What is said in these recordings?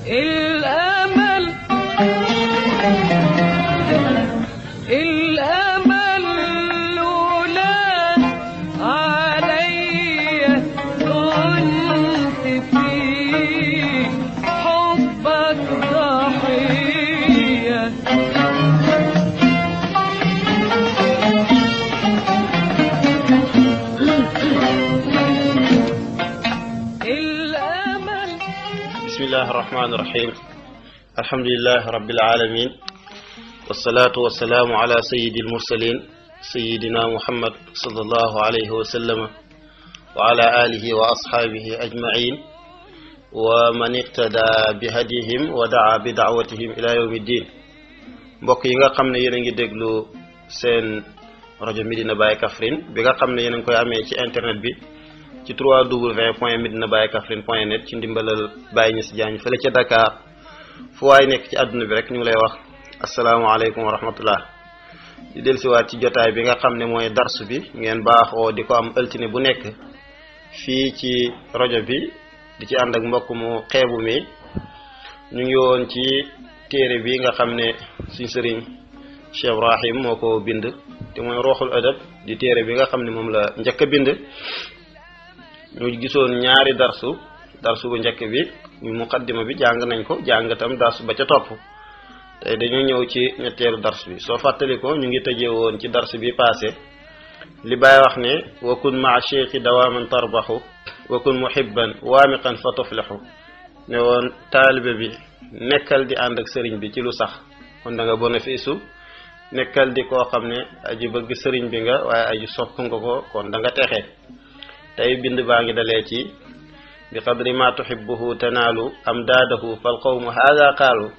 الأمل الأمل لولا علي كنت في حبك ضحية الأمل بسم الله الرحمن الرحيم الحمد لله رب العالمين والصلاة والسلام على سيد المرسلين سيدنا محمد صلى الله عليه وسلم وعلى آله وأصحابه أجمعين ومن اقتدى بهديهم ودعا بدعوتهم إلى يوم الدين mbokk yi nga xam ne yéen a ngi déglu seen rajo Medina Baye Kaffrine bi nga xam ne yéen a ngi koy amee ci internet bi ci 3w point medina baye kaffrine point net ci ndimbalal Baye Niass Diagne fële ca Dakar fu waay nekk ci àdduna bi rek ñu ngi lay wax asalaamaaleykum wa rahmatullah di dellusiwaat ci jotaay bi nga xam ne mooy darsu bi ngeen baaxoo di ko am altine bu nekk fii ci rajo bi di ci ànd ak mbokk mu xeebu mi ñu ngi woon ci téere bi nga xam ne suñ sëriñ Cheikh Ibrahim moo ko bind te mooy rooxul adab di téere bi nga xam ne moom la njëkk a bind ñu gisoon ñaari darsu darsu bu njëkk bi muy muqaddima bi jàng nañ ko jàng tam darsu ba ca topp tey dañu ñëw ci ñetteelu dars bi soo fàttali ko ñu ngi tëjee woon ci dars bi passé li Baay wax ne wa kun maa cheikhi dawaaman tarbaxu wa kun muhibban waamiqan fa tuflixu ne woon taalibe bi nekkal di ànd ak sëriñ bi ci lu sax kon da nga bénéfice nekkal di koo xam ne aji bëgg sëriñ bi nga waaye aji sopp nga ko kon da nga texe tey bind baa ngi dalee ci bi qadri ma tuhibbuhu tanaalu amdaadahu fal qawmu haada qaalu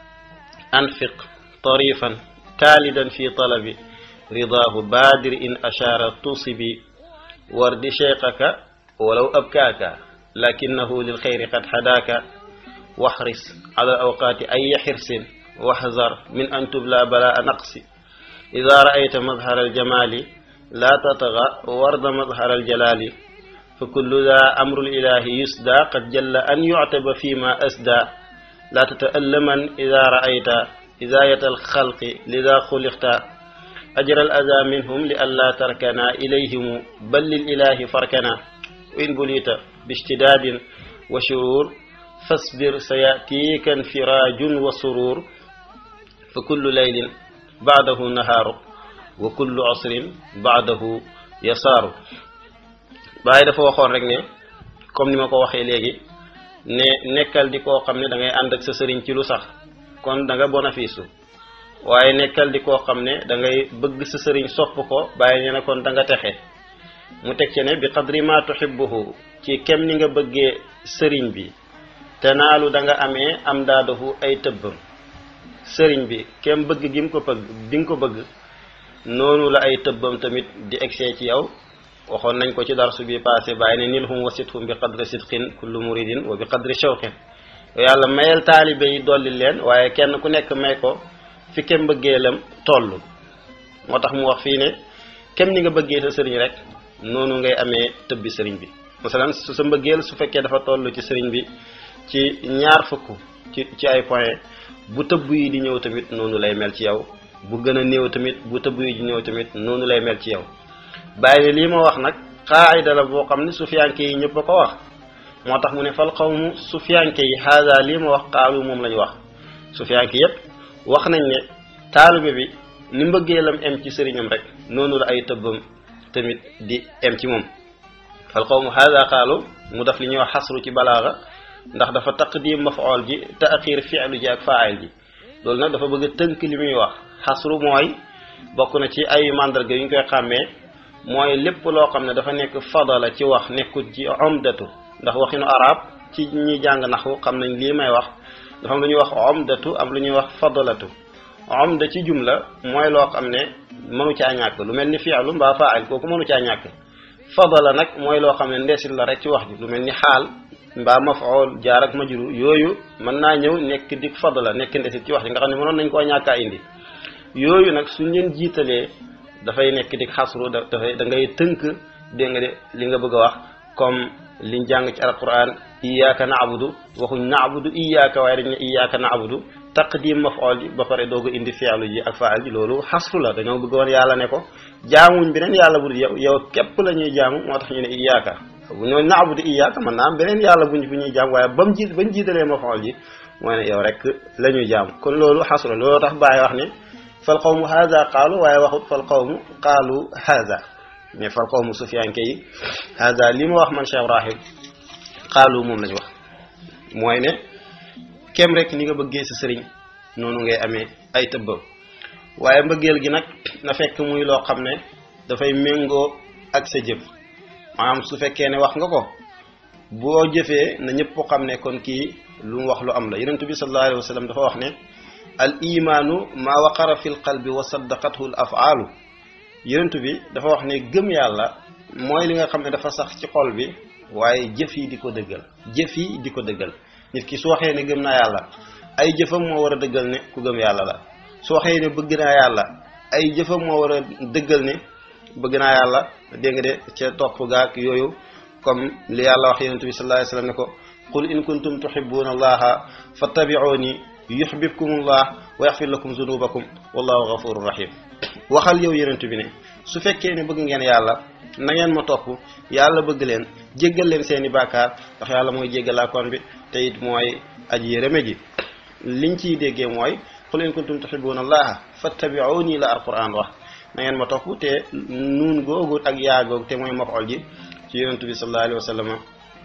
anfiq tarifan kaalidan fi talabi ridaahu baadir in ashaara tusibi wardi cheikhaka walaw abkaaka lakinahu lilxayri qad hadaaka waxris ala awqaati ay xirsin waxzar min an tubla balaa naqsi ida raayta mazhara aljamaali laa tatga warda mazhara aljalaali fa kullu daa amru lilahi yusda qad jalla an yuctaba fi ma asda laa tata'allaman ida raayta idaayata alxalqi lida xuliqta ajra alaza minhum li an laa tarkana ilayhimu bal lililahi farkana in bulita biishtidaadin wa shurur fasbir sayatiika infiraajun wa surur fa kullu laylin baadahu nahaaru wa kullu asrin baadahu yasaaru Baay dafa waxoon rek ne comme ni ma ko waxee léegi ne nekkal di koo xam ne da ngay ànd ak sa sëriñ ci lu sax kon da nga bénéfice waaye nekkal di koo xam ne da ngay bëgg sa sëriñ sopp ko bàyyi ne kon da nga texe mu teg ci ne bi qadri ma tuhibbuhu ci kem ni nga bëggee sëriñ bi te naalu da nga amee am daadahu ay tëbbam sëriñ bi kem bëgg gi mu ko bëgg bi nga ko bëgg noonu la ay tëbbam tamit di egsee ci yow waxoon nañ ko ci darsu bi passé bàyyi ne nilhum wasithum bi qadri sidqin kullu muridin wa bi qadri shawqin yàlla mayal taalibe yi dolli leen waaye kenn ku nekk may ko fi kem bëggeelam toll moo tax mu wax fii ne kem ni nga bëggee sa sëriñ rek noonu ngay amee tëbbi sëriñ bi masalan su sa mbëggeel su fekkee dafa toll ci sëriñ bi ci ñaar fukk ci ci ay point bu tëbb yi di ñëw tamit noonu lay mel ci yow bu gën a néew tamit bu tëbb yi di ñëw tamit noonu lay mel ci yow bàyyi ne lii ma wax nag xaayida la boo xam ne sufiyanke yi ñëpp a ko wax moo tax mu ne fal xawmu sufiyanke yi haada lii ma wax xaalu moom la ñu wax sufiyanke yépp wax nañ ne taalibe bi ni mbëggeelam em ci sëriñam rek noonu la ay tëbbam tamit di em ci moom fal xawmu haada xaalu mu def li ñuy wax xasru ci balaaga ndax dafa taqdim mafool ji taaxir fi'lu ji ak faayil ji loolu nag dafa bëgg a tënk li muy wax xasru mooy bokk na ci ay mandarga yu ñu koy xàmmee mooy lépp loo xam ne dafa nekk fadala ci wax nekkul ci omdatu ndax waxinu arab ci ñi jàng naxu xam nañ lii may wax dafa am lu ñuy wax omdatu am lu ñuy wax fadalatu omda ci jumla mooy loo xam ne mënu caa ñàkk lu mel ni fi'lu mbaa faayil kooku mënu caa ñàkk fadala nag mooy loo xam ne ndeesit la rek ci wax ji lu mel ni xaal mbaa mafool jaar ak majru yooyu mën naa ñëw nekk dik fadla nekk ndesit ci wax ji nga xam ne mënoon nañ koo ñàkkaa indi yooyu nag suñ leen jiitalee dafay nekk dik xasru dafay da ngay tënk dégg nga de li nga bëgg a wax comme liñ jàng ci alquran iyyaka na'budu waxuñ na'budu iyyaka waaye dañ ne iyyaka na'budu taqdim maf'ul ji ba pare dooga indi fi'lu ji ak fa'al ji loolu xasru la dañoo bëgg woon yàlla ne ko jaamuñ beneen yàlla bu dul yow yow képp la ñuy jaamu moo tax ñu ne iyyaka bu ñoo na'budu iyyaka man naa am beneen yàlla buñ bu ñuy jaam waaye ba mu ji bañ jiitalee maf'ul ji mooy ne yow rek la ñuy jaam kon loolu xasru la loolu tax bàyyi wax ne fal qawmu haza qaalu waaye waxut fal qawmu qaalu haza mais fal qawmu sufiyanke yi haza li ma wax man Cheikh Ibrahim qaalu moom lañu wax mooy ne kem rek ni nga bëggee sa sëriñ noonu ngay amee ay tëbbam waaye mbëggeel gi nag na fekk muy loo xam ne dafay méngoo ak sa jëf maanaam su fekkee ne wax nga ko boo jëfee na ñëpp xam ne kon kii lu mu wax lu am la yonent bi sallallahu alayhi wa sallam dafa wax ne al imaanu maa waqara fi l qalbi wa saddaqathu l afaalu yonent bi dafa wax ne gëm yàlla mooy li nga xam ne dafa sax ci xol bi waaye jëf yi di ko dëggal jëf yi di ko dëggal nit ki su waxee ne gëm naa yàlla ay jëfam moo war a dëggal ne ku gëm yàlla la su waxee ne bëgg naa yàlla ay jëfam moo war a dëggal ne bëgg naa yàlla dégg nga de ca topp gaak yooyu comme li yàlla wax yonent bi sallallahu alayhi wasallam ne ko qul in kuntum tuhibbuna allaha fattabi'uni yuhibbukumullah wa yaghfir lakum zunubakum wallahu ghafurur rahim waxal yow yonent bi ne su fekkee ne bëgg ngeen yàlla na ngeen ma topp yàlla bëgg leen jéggal leen seeni bàkkaar ndax yàlla mooy jéggalaakoon bi te it mooy aji yërëme ji liñ ciy déggee mooy qul in kuntum tuhibbuna allaha fattabi'uni la alquran wax na ngeen ma topp te nuun googu ak yaa googu te mooy maf'ul ji ci yonent bi sallallahu alayhi wa sallam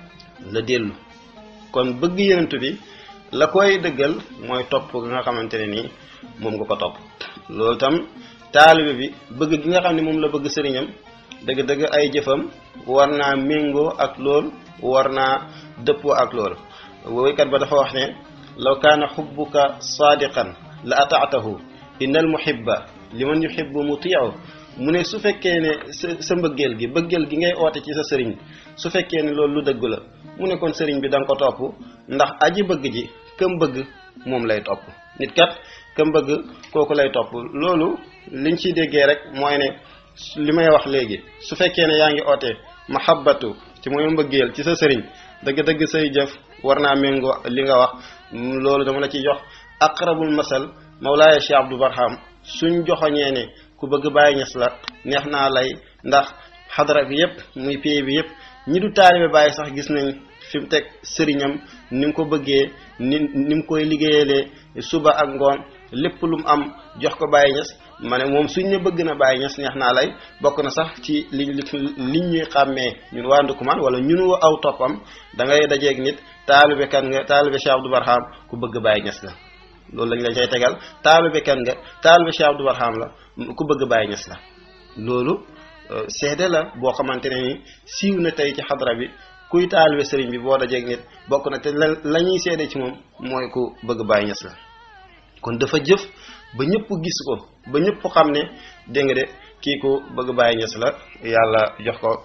la dellu kon bëgg yonent bi la koy dëggal mooy topp gi nga xamante ne nii moom nga ko topp loolu tam taalibe bi bëgg gi nga xam ne moom la bëgg sëriñam dëgg-dëgg ay jëfam war naa méngoo ak lool war naa dëppoo ak lool woykat ba dafa wax ne law kaana xubbuka saadiqan la ataatahu inna al muhibba liman yuhibbu mutii'u mu ne su fekkee ne sa sa mbëggeel gi bëggeel gi ngay oote ci sa sëriñ su fekkee ne loolu lu dëgg la mu ne kon sëriñ bi da nga ko topp ndax aji bëgg ji këm bëgg moom lay topp nit kat këm bëgg kooku lay topp loolu liñ ciy déggee rek mooy ne li may wax léegi su fekkee ne yaa ngi oote mahabbatu ci mooy mbëggeel ci sa sëriñ dëgg-dëgg say jëf war naa méngoo li nga wax loolu dama la ciy jox aqrabul masal mawlaaya Cheikh Abdou Barham suñ joxoñee ne ku bëgg bàyyi ñes la neex naa lay ndax xadara bi yépp muy pay bi yépp ñi du taalibe bàyyi sax gis nañ fi mu teg sëriñam ni mu ko bëggee ni ni mu koy liggéeyalee suba ak ngoon lépp lu mu am jox ko bàyyi ñes ma ne moom suñ ne bëgg na bàyyi ñes neex naa lay bokk na sax ci li liñ ñuy xàmmee ñun waa Ndukumaan wala ñunu aw toppam da ngay dajeeg nit taalibe kan nga taalibe Cheikh Abdou Barham ku bëgg bàyyi ñes la loolu lañ la cay tegal taalibe kan nga taalibe Cheikh Abdou Barham la ku bëgg bàyyi ñes la loolu seede la boo xamante ne ni siiw na tey ci xadra bi kuy taalibe sëriñ bi boo dajeeg nit bokk na te la la ñuy seede ci moom mooy ku bëgg bàyyi ñes la kon dafa jëf ba ñëpp gis ko ba ñëpp xam ne dégg nga de kii ku bëgg bàyyi ñes la yàlla jox ko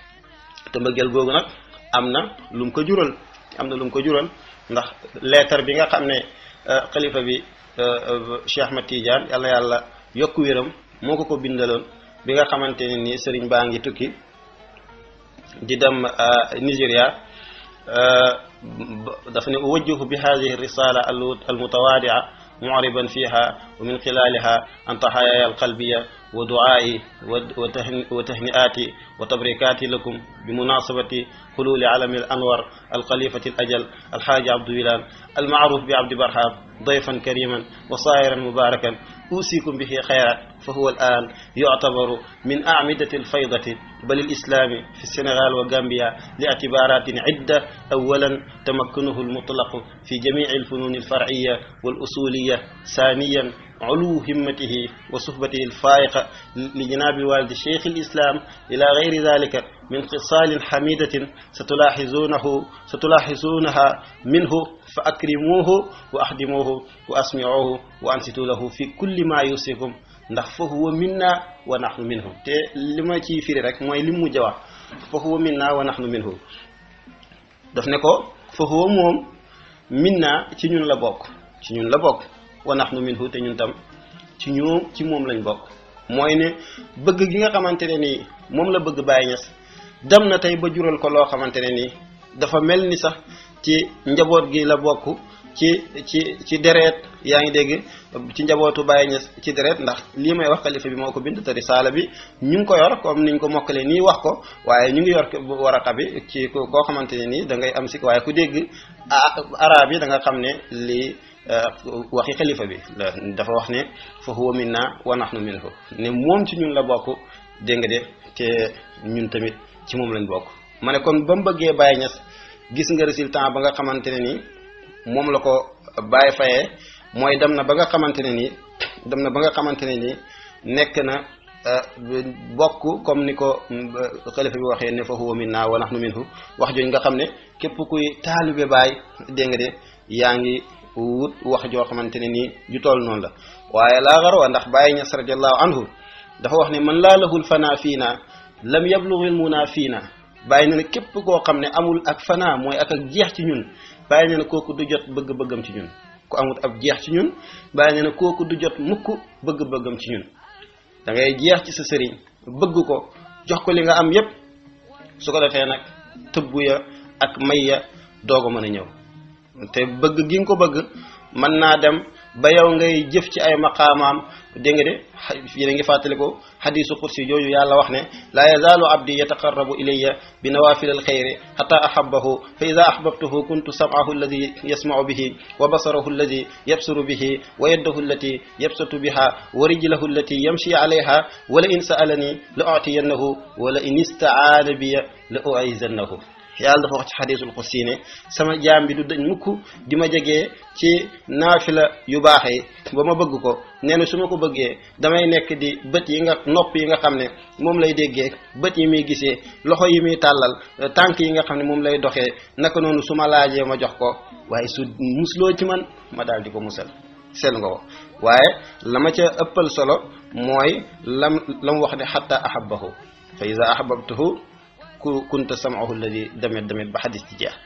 te mbëggeel googu nag am na lu mu ko jural am na lu mu ko jural ndax leetar bi nga xam ne xalifa bi Cheikh Ahmed Tidiane yàlla yàlla yokk wéram moo ko ko bindaloon bi nga xamante ne ni sëriñ baa ngi tukki di dem Nigéria dafa ne uwajjihu bi hadihi risala almutawadia mu'riban fiha wa min xilaliha an taxayaya alqalbiya wa du'aa'i wa tahni'aati wa tabrikaati lakum bi munasabati xululi alami al anwar alxalifati al ajal alxaaji abdu wilaan almaaruf bi abdi barham dayfan kariman wa saayiran mubarakan أوصيكم به خيرا فهو الآن يعتبر من أعمدة الفيضة بل الإسلام في السنغال وغامبيا لاعتبارات عدة أولا تمكنه المطلق في جميع الفنون الفرعية والأصولية ثانيا علو همته وصحبته الفائقة لجناب الوالد شيخ الإسلام إلى غير ذلك من خصال حميدة ستلاحظونه ستلاحظونها منه فأكرموه وأخدموه وأسمعوه وأنصتوا له في كل ما يوصيكم ndax fa huwa minna wa nahnu minhu te li ma ciy firi rek mooy li mu mujj wax fa huwa minna wa nahnu minhu daf ne ko fa huwa moom minna ci ñun la bokk ci ñun la bokk wa nahnu minhu te ñun tam ci ñoom ci moom lañ bokk mooy ne bëgg gi nga xamante ne nii moom la bëgg Baye Niass dem na tey ba jural ko loo xamante ne nii dafa mel ni sax ci njaboot gi la bokk ci ci ci deret yaa ngi dégg ci njabootu Baye Niass ci deret ndax lii may wax xalifa bi moo ko bind te risaala bi ñu ngi ko yor comme niñ ko mokkale nii wax ko waaye ñu ngi yor waraqa bi ci koo xamante ne nii da ngay am si waaye ku dégg arab yi da nga xam ne lii waxi xalifa bi dafa wax ne fa huwa minna wa nahnu minhu ne moom ci ñun la bokk dégg nga de te ñun tamit ci moom lañ bokk ma ne kon ba mu bëggee Baye Niass gis nga résultat ba nga xamante ne nii moom la ko Baye fayee mooy dem na ba nga xamante ne nii dem na ba nga xamante ne nii nekk na bokk comme ni ko xalifa bi waxee ne fa huwa minna wa nahnu minhu wax jooju nga xam ne képp kuy taalibe Baye dégg nga de yaa ngi wut wax joo xamante ne nii ju toll noonu la waaye laa garwa ndax Baye Niass radiallahu anhu dafa wax ne man laa lahul fana fii na lam yablughil muna fii na bàyyi na ne képp koo xam ne amul ak fana mooy ak ak jeex ci ñun bàyyi na ne kooku du jot bëgg-bëggam ci ñun ku amul ab jeex ci ñun bàyyi na ne kooku du jot mukk bëgg-bëggam ci ñun da ngay jeex ci sa sëriñ bëgg ko jox ko li nga am yépp su ko defee nag tëbb ya ak may ya doog a mën a ñëw te bëgg gi nga ko bëgg mën naa dem ba yow ngay jëf ci ay maqaamaam dégg nga de yéen a ngi fàttali ko xadisu qudsi jooju yàlla wax ne laa yazaalu abdi yataqarrabu ilayya bi nawafil alxayri xata ahabahu fa ida ahbabtuhu kuntu sam'ahu alladi yasma'u bihi wa basarahu alladi yabsuru bihi wa yaddahu allati yabsatu biha wa rijlahu allati yamshi alayha wala in sa'alani la utiyannahu wala in istacaana biya la uizannahu yàlla dafa wax ci xadisul qudsi ne sama jaam bi du dañ mukk di ma jegee ci naafila yu baax yi ba ma bëgg ko nee na su ma ko bëggee damay nekk di bët yi nga nopp yi nga xam ne moom lay déggee bët yi muy gisee loxo yi muy tàllal tànk yi nga xam ne moom lay doxee naka noonu su ma laajee ma jox ko waaye su musloo ci man ma daal di ko musal sel nga ko waaye la ma ca ëppal solo mooy lam la mu wax ne xatta ahabbahu fa iza ahbabtuhu ku kunta sam'ahu alladi demet demet ba xadis ci jeex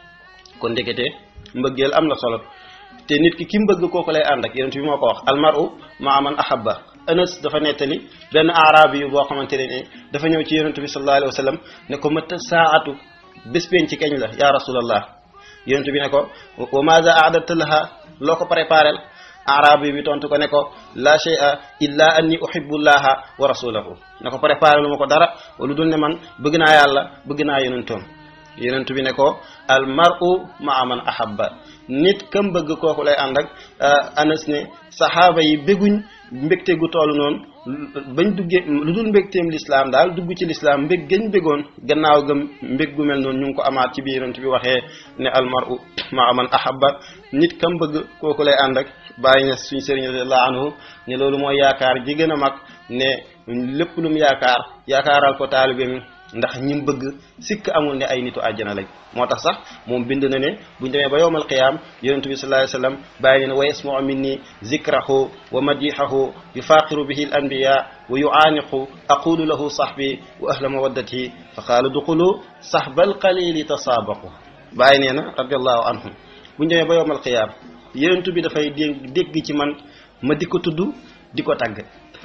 kon ndekete mbëggeel am na solo te nit ki ki mbëgg kooku lay ànd ak yonent bi moo ko wax almaru maa man ahabba anas dafa nettali benn arabi yu boo xamante ne dafa ñëw ci yonent bi sallallahu alayhi wa sallam ne ko mata saatu bés penc ci kañ la ya rasulallah yonent bi ne ko wa maza aadata laha loo ko préparel arabi bi tontu ko ne ko la shay'a illa anni uhibbullaha wa rasulahu ne ko préparé lu ma ko dara lu dul ne man bëgg naa yàlla bëgg naa yonentoom yonent bi ne ko al mar'u ma'a man ahabba nit kam bëgg kooku lay ànd ak anas ne saxaaba yi bégguñ mbégte gu toll noonu bañ duggee lu dul mbégteem lislaam daal dugg ci lislaam mbég gañ béggoon gannaaw gëm mbég gu mel noonu ñu ngi ko amaat ci biir yonent bi waxee ne al mar'u ma'a man ahabba nit kam bëgg kooku lay ànd ak bàyyi na suñ sëriñ radiallahu anhu ne loolu mooy yaakaar ji gën a mag ne lépp lu mu yaakaar yaakaaral ko taalibe mi ndax ñim bëgg sikk amul ne ay nitu àjjana lañ moo tax sax moom bind na ne buñ demee ba yowmal qiyaam yonentu bi sallallahu alayhi wasallam bàyyi ne wa yasmau minni zikrahu wa madihahu yufaqiru bihi al anbiya wa yuaaniqu aqulu lahu sahbi wa ahla mawaddati fa qaala duxulu sahbal qalili tasaabaqu bàyyi nee na radiallahu anhum buñ demee ba yowmal qiyaam yonentu bi dafay dégg dégg ci man ma di ko tudd di ko tàgg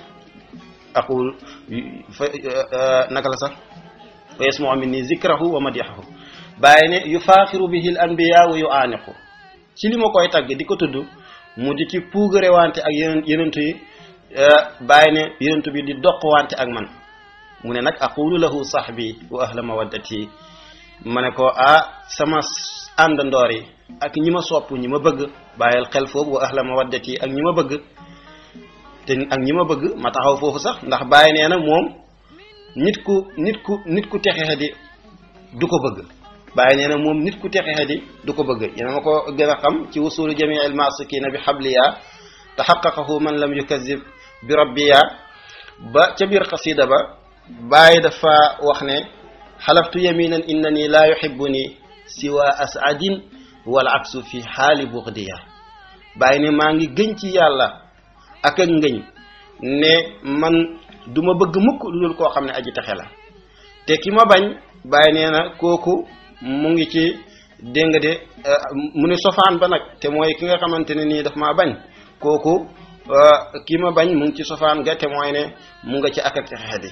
aqul fa naka la sax wa yasmau minni zikrahu wa madihahu bàyyi ne yufaaxiru bihi al anbiya wa yuaaniqu ci li ma koy tagg di ko tudd mu di ci puugare wante ak yeneen yenentu yi bàyyi ne yenentu bi di doq wante ak man mu ne nag aqulu lahu sahbi wa ahla mawaddati ma ne ko ah sama àndandoor yi ak ñi ma sopp ñi ma bëgg bàyyil xel foofu wa ahla mawaddati ak ñi ma bëgg te ak ñi ma bëgg ma taxaw foofu sax ndax bàyyi nee na moom nit ku nit ku nit ku texe di du ko bëgg bàyyi nee na moom nit ku texe di du ko bëgg yéen ma ko gën a xam ci wusulu jamii al masikina bi xabliya taxaqaqahu man lam yukazib bi rabbiya ba ca biir xasida ba bàyyi dafa wax ne xalaftu yaminan innani laa yuhibbuni siwa asadin wal aksu fi xaali buxdiya bàyyi ne maa ngi gëñ ci yàlla ak ak ngëñ ne man du ma bëgg mukk lu dul koo xam ne aji texe la te ki ma bañ bàyyi nee na kooku mu ngi ci dégg nga de mu ne sofaan ba nag te mooy ki nga xamante ne nii daf maa bañ kooku ki ma bañ mu ngi ci sofaan ga te mooy ne mu nga ci ak ak texe di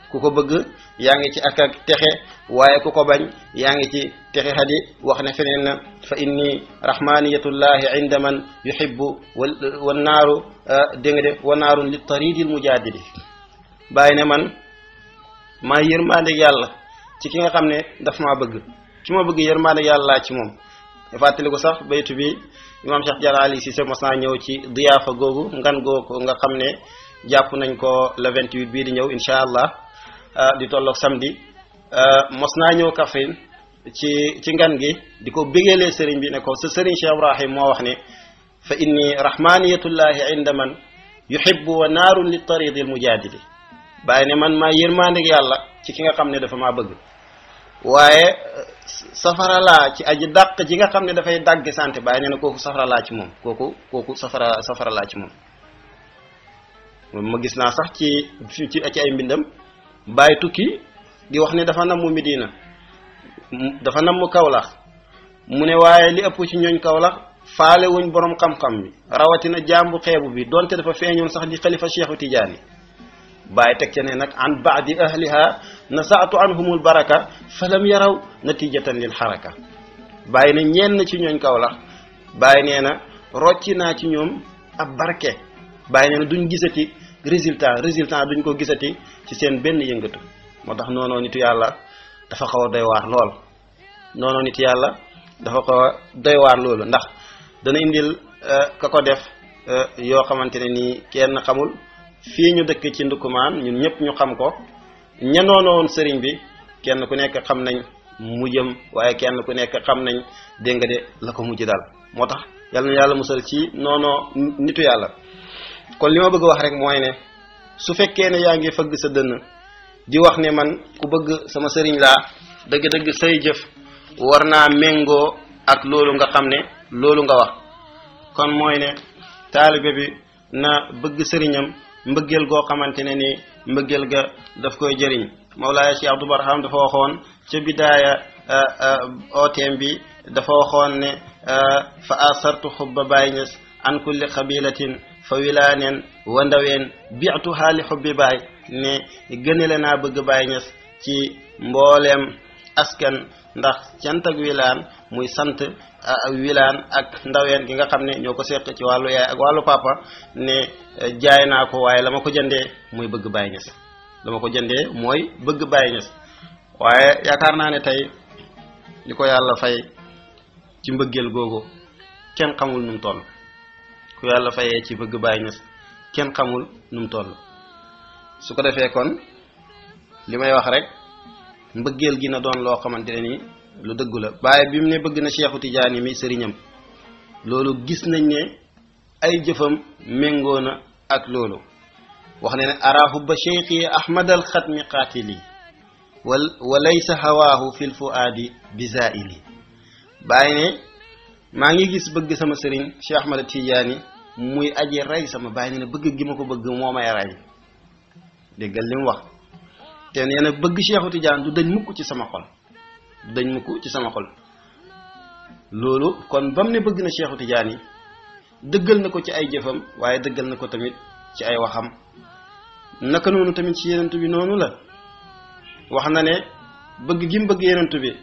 ku ko bëgg yaa ngi ci ak ak texe waaye ku ko bañ yaa ngi ci texe xadi wax ne feneen na fa inni rahmaniyatullahi inda man yuhibbu wal wan naaru dégg nga de wa naarun li taridil mujaadili bàyyi ne man maa yërmaande yàlla ci ki nga xam ne daf maa bëgg ki ma bëgg yërmaande yàlla laa ci moom fàttali ko sax baytu bi imam Cheikh Diarra Ali Cissé mos naa ñëw ci diyaafa googu ngan googu nga xam ne jàpp nañ ko le 28 bii di ñëw incha allah di tolloog samedi mos naa ñëw Kaffrine ci ci ngan gi di ko bégeelee sëriñ bi ne ko sa sëriñ Cheikh Ibrahim moo wax ne fa inni rahmaniyatullahi inda man yuhibbu wa naarun li taridil mujaadili bàyyi ne man maa yërmaandeg yàlla ci ki nga xam ne dafa maa bëgg waaye safara laa ci aji dàq ji nga xam ne dafay dàgg santé bàyyi nee na kooku safara laa ci moom kooku kooku safara safara laa ci moom ma gis naa sax ci ci ci ay mbindam bàyyi tukki di wax ne dafa namm Medina dafa namm Kawlax mu ne waaye li ëpp ci ñooñ Kawlax faale wuñ borom xam-xam bi rawatina jàmbu xeebu bi donte dafa feeñoon sax di xalifa Cheikhu Tidiane bàyyi teg ca ne nag an baadi ahliha nasaatu anhumul baraka falam yaraw natijatan lil xaraka bàyyi na ñenn ci ñooñ Kawlax bàyyi nee na rocci naa ci ñoom ab barke bàyyi nee na duñ gisati résultat résultat duñ ko gisati ci seen benn yëngatu moo tax noonoo nitu yàlla dafa xaw a doy waar lool noonoo nitu yàlla dafa xaw a doy waar loolu ndax dana indil ka ko def yoo xamante ne nii kenn xamul fii ñu dëkk ci ndukumaan ñun ñëpp ñu xam ko ña noonu woon sëriñ bi kenn ku nekk xam nañ mujjam waaye kenn ku nekk xam nañ dégg nga de la ko mujj daal moo tax yàlla na yàlla musal ci noonoo nitu yàlla kon li ma bëgg wax rek mooy ne su fekkee ne yaa ngi fëgg sa dënn di wax ne man ku bëgg sama sëriñ laa dëgg-dëgg say jëf war naa méngoo ak loolu nga xam ne loolu nga wax kon mooy ne taalibe bi na bëgg sëriñam mbëggeel goo xamante ne ni mbëggeel ga daf koy jëriñ Mawlaaya Cheikh Abdou Barham dafa waxoon ca bidaaya ooteem bi dafa waxoon ne fa asartu xubba Baay Ñas an kulli xabilatin fa wilaanen wa ndaween biatu xaali xubbi baay ne gënale naa bëgg Baay Ñas ci mbooleem askan ndax cant ak wilaan muy sant wilaan ak ndaween gi nga xam ne ñoo ko seq ci wàllu yaay ak wàllu papa ne jaay naa ko waaye la ma ko jëndee mooy bëgg Baay Ñas la ma ko jëndee mooy bëgg Baay Ñas waaye yaakaar naa ne tey li ko yàlla fay ci mbëggeel googu kenn xamul nu mu toll ku yàlla fayee ci bëgg Baay Ñas kenn xamul nu mu toll su ko defee kon li may wax rek mbëggeel gi na doon loo xamante ne ni lu dëggu la waaye bi mu ne bëgg na Cheikhu Tidiane mi sëriñam loolu gis nañ ne ay jëfam méngoo na ak loolu wax ne ne araahu ba cheikhi ahmad al xatmi qaatili wal wa laysa hawaahu fil fuaadi bizaili bàyyi ne maa ngi gis bëgg sama sëriñ Cheikh Ahmad Tidiane muy aji rey sama bàyyi ne bëgg gi ma ko bëgg moo may rey déggal li mu wax te nee na bëgg Cheikhu Tidiane du dañ mukk ci sama xol du dañ mukk ci sama xol loolu kon ba mu ne bëgg na Cheikhu Tidiane yi dëggal na ko ci ay jëfam waaye dëggal na ko tamit ci ay waxam naka noonu tamit ci yenentu bi noonu la wax na ne bëgg gi mu bëgg yenentu bi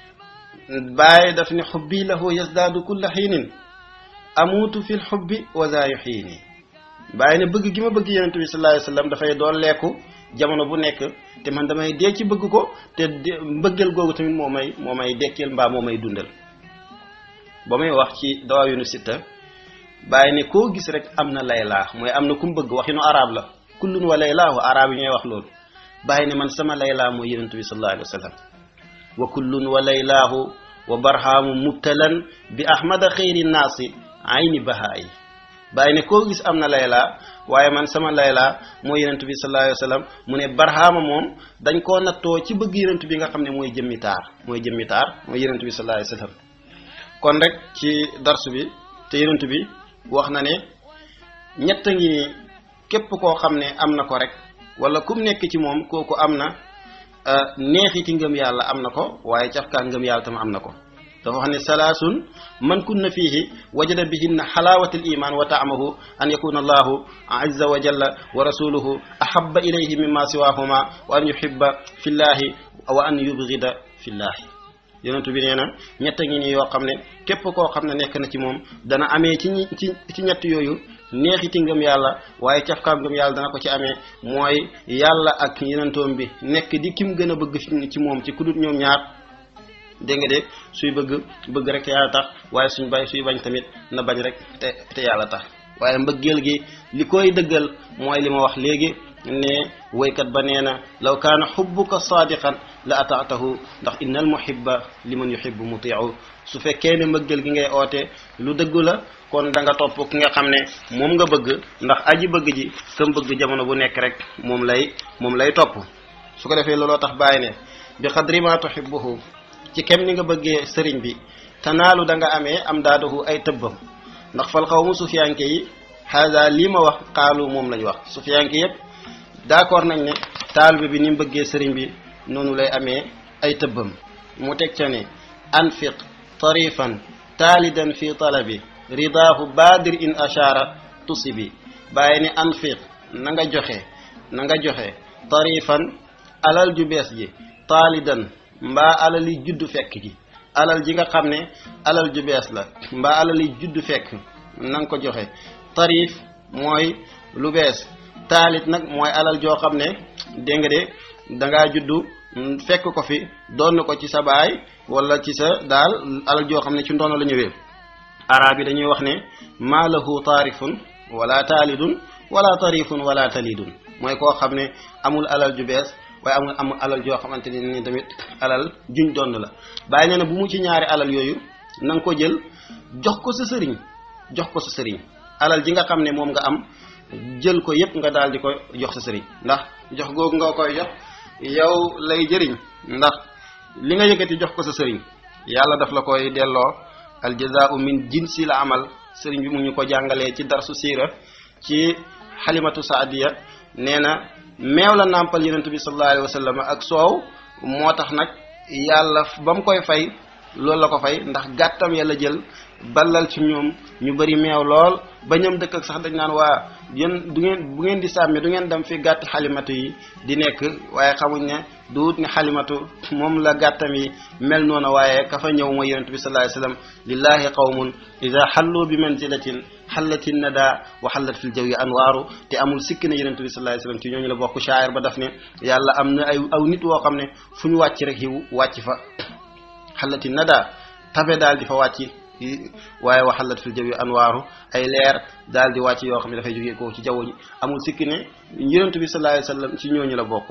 bàyyi daf ne xubbi lahu yasdaadu kulla xiinin amuutu fil xubbi wa za yuxiini bàyyi ne bëgg gi ma bëgg yenentu bi sallallahu alayhi wa sallam dafay doon lekku jamono bu nekk te man damay dee ci bëgg ko te mbëggeel googu tamit moo may moo may dekkeel mbaa moo may dundal ba muy wax ci dawaawinu sitta bàyyi ne koo gis rek am na laylaa mooy am na ku mu bëgg waxinu arab la kullun wa laylaahu arab yi ñooy wax loolu bàyyi ne man sama laylaa mooy yenentu bi sallallahu alayhi wa sallam wa kullun wa laylaahu wa barhaamu mubtalan bi ahmada xayri naasi ayni bahaayi bàyyi ne koo gis am na laylaa waaye man sama laylaa mooy yenentu bi sallallahu alayhi wa sallam mu ne barhaama moom dañ koo nattoo ci bëgg yenentu bi nga xam ne mooy jëmmi taar mooy jëmmi taar mooy yenentu bi sallallahu alayhi wa sallam kon rek ci darsu bi te yenentu bi wax na ne ñett ngi ni képp koo xam ne am na ko rek wala kum nekk ci moom kooku am na neexiti ngëm yàlla am na ko waaye cafkaa ngëm yàlla tam am na ko dafa wax ne salaasun man kunna fiihi wajada bihinna xalaawata al iman wa taamahu an yakuna allahu azza wa jalla wa rasuluhu ahaba ilayhi mimma siwahuma wa an yuhibba fi llahi wa an yubgida fi llahi yonentu bi nee na ñett ngi nii yoo xam ne képp koo xam ne nekk na ci moom dana amee ci ñi ci ci ñett yooyu neexiti ngëm yàlla waaye cafkaam ngëm yàlla dana ko ci amee mooy yàlla ak yonentoom bi nekk di kim gën a bëgg fi ci moom ci kudut ñoom ñaar dégg nga de suy bëgg bëgg rek te yàlla tax waaye suñ bay suy bañ tamit na bañ rek te te yàlla tax waaye mbëggeel gi li koy dëggal mooy li ma wax léegi ne woykat ba nee na law kaana xubbuka saadiqan la ataatahu ndax inna al muhibba liman yuhibbu mutiiu su fekkee ne mbëggeel gi ngay oote lu dëggu la kon da nga topp ki nga xam ne moom nga bëgg ndax aji bëgg ji kam bëgg jamono bu nekk rek moom lay moom lay topp su ko defee looloo tax bàyyi ne bi xadri ma tuhibbuhu ci kem ni nga bëggee sëriñ bi tanaalu da nga amee am daadahu ay tëbbam ndax fal xaw mu sufiyanke yi haada lii ma wax xaalu moom lañ wax sufiyanke yépp d'accord nañ ne taalibe bi ni mu bëggee sëriñ bi noonu lay amee ay tëbbam mu teg ca ne anfiq tarifan taalidan fi talabi ridaahu baadir in ashaara tusibi bàyyi ne anfiq na nga joxe na nga joxe tarifan alal ju bees ji taalidan mbaa alal yi juddu fekk ji alal ji nga xam ne alal ju bees la mbaa alal yi juddu fekk na nga ko joxe tarif mooy lu bees taalit nag mooy alal joo xam ne dégg nga de dangaa juddu fekk ko fi doon ko ci sa baay wala ci sa daal alal joo xam ne ci ndono la ñëwee arab yi dañuy wax ne maa lahu taarifun wala taalidun wala tarifun wala talidun mooy koo xam ne amul alal ju bees waaye amul amul alal joo xamante ne ni tamit alal juñ doon la bàyyi nee na bu mu ci ñaari alal yooyu na nga ko jël jox ko sa sëriñ jox ko sa sëriñ alal ji nga xam ne moom nga am jël ko yépp nga daal di ko jox sa sëriñ ndax jox googu nga koy jox yow lay jëriñ ndax li nga yëkkati jox ko sa sëriñ yàlla daf la koy delloo aljazaau min jinsil amal sëriñ bi mu ñu ko jàngalee ci darsu siira ci xalimatu saadiya nee na meew la nàmpal yonent bi sallallahu alayhi wa sallam ak soow moo tax nag yàlla ba mu koy fay loolu la ko fay ndax gàttam yàlla jël ballal ci ñoom ñu bëri meew lool ba ñoom dëkk ak sax dañ naan waa yéen du ngeen bu ngeen di sàmmi du ngeen dem fi gàtt xalimatu yi di nekk waaye xamuñ ne duut ni xalimatu moom la gàttam yi mel noonu waaye ka fa ñëw mooy yonent bi sallallahu alayhi wasallam lillahi qawmun ida xallu bi manzilatin xallati nada wa xallat fil jawi anwaaru te amul sikki ne yonent bi sallallahu alayhi wasallam ci ñooñu la bokk shaayir ba daf ne yàlla am na ay aw nit woo xam ne fu ñu wàcc rek yiw wàcc fa xallati nada tabe daal di fa wàcc waaye waxalat fil jawi anwaaru ay leer daal di wàcc yoo xam ne dafay jógee ko ci jaww ji amul sikki ne yonent bi sallallahu alayhi wasallam ci ñooñu la bokk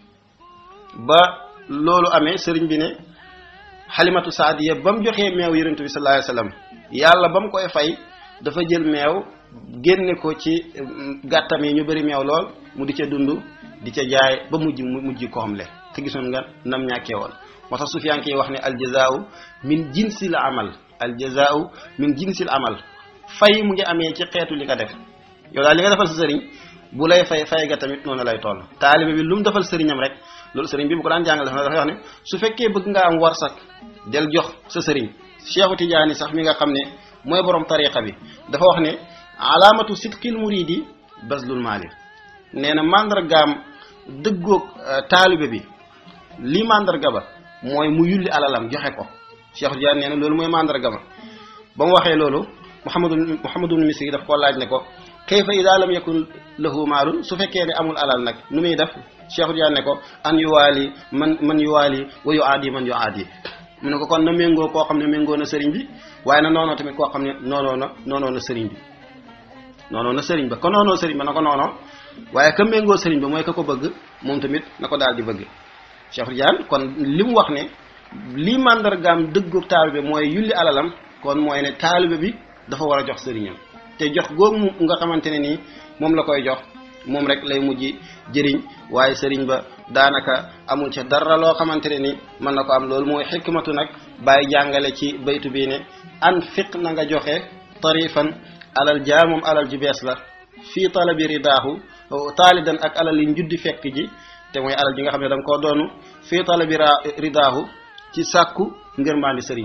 ba loolu amee sëriñ bi ne xalimatu saadiya ba mu joxee meew yonent bi sallallahu alayhi wasallam yàlla ba mu koy fay dafa jël meew génne ko ci gàttam yi ñu bëri meew lool mu di ca dund di ca jaay ba mujj mu mujj ko xam le te gisoon nga nam ñàkkee woon moo tax sufiyanke yi wax ne aljazaau min jinsil amal aljazaau min jinsil amal fay mu ngi amee ci xeetu li nga def yow daal li nga defal sa sëriñ bu lay fay fay ga tamit noonu lay toll taalibe bi lu mu defal sëriñam rek loolu sëriñ bi bu ko daan jàngale dafa wax ne su fekkee bëgg nga am warsak del jox sa sëriñ Cheikhu Tidiane sax mi nga xam ne mooy borom tariqa bi dafa wax ne alaamatu sidqil muridi baslul maali nee na mandargaam dëggoog taalibe bi lii mandarga ba mooy mu yulli alalam joxe ko Cheikhu Tidiane nee na loolu mooy mandarga ma ba mu waxee loolu Muhammadu Muhammadu Misri daf koo laaj ne ko kayfa ida lam yakun lahu maalun su fekkee ne amul alal nag nu muy def Cheikh Tidiane ne ko an yuwaali man man yuwaali wa yuaadi man yuaadi mu ne ko kon na méngoo koo xam ne méngoo na sëriñ bi waaye na noonoo tamit koo xam ne noonoo na noonoo na sëriñ bi noonoo na sëriñ ba ko noonoo sëriñ ba na ko noonoo waaye ka méngoo sëriñ ba mooy ka ko bëgg moom tamit na ko daal di bëgg Cheikh Tidiane kon li mu wax ne lii màndargaam dëggu taalibe mooy yulli alalam kon mooy ne taalibe bi dafa war a jox sëriñam te jox googu nga xamante ne nii moom la koy jox moom rek lay mujj jëriñ waaye sëriñ ba daanaka amul ca dara loo xamante ne ni mën na ko am loolu mooy xikmatu nag bàyyi jàngale ci baytu bii ne an fiq na nga joxe tarifan alal jaa moom alal ju bees la fii talabi ridaahu taalidan ak alal yi njuddi fekk ji te mooy alal ji nga xam ne da nga koo doonu fii talabi ridaahu ci sàkku ngërmaandi sëriñ bi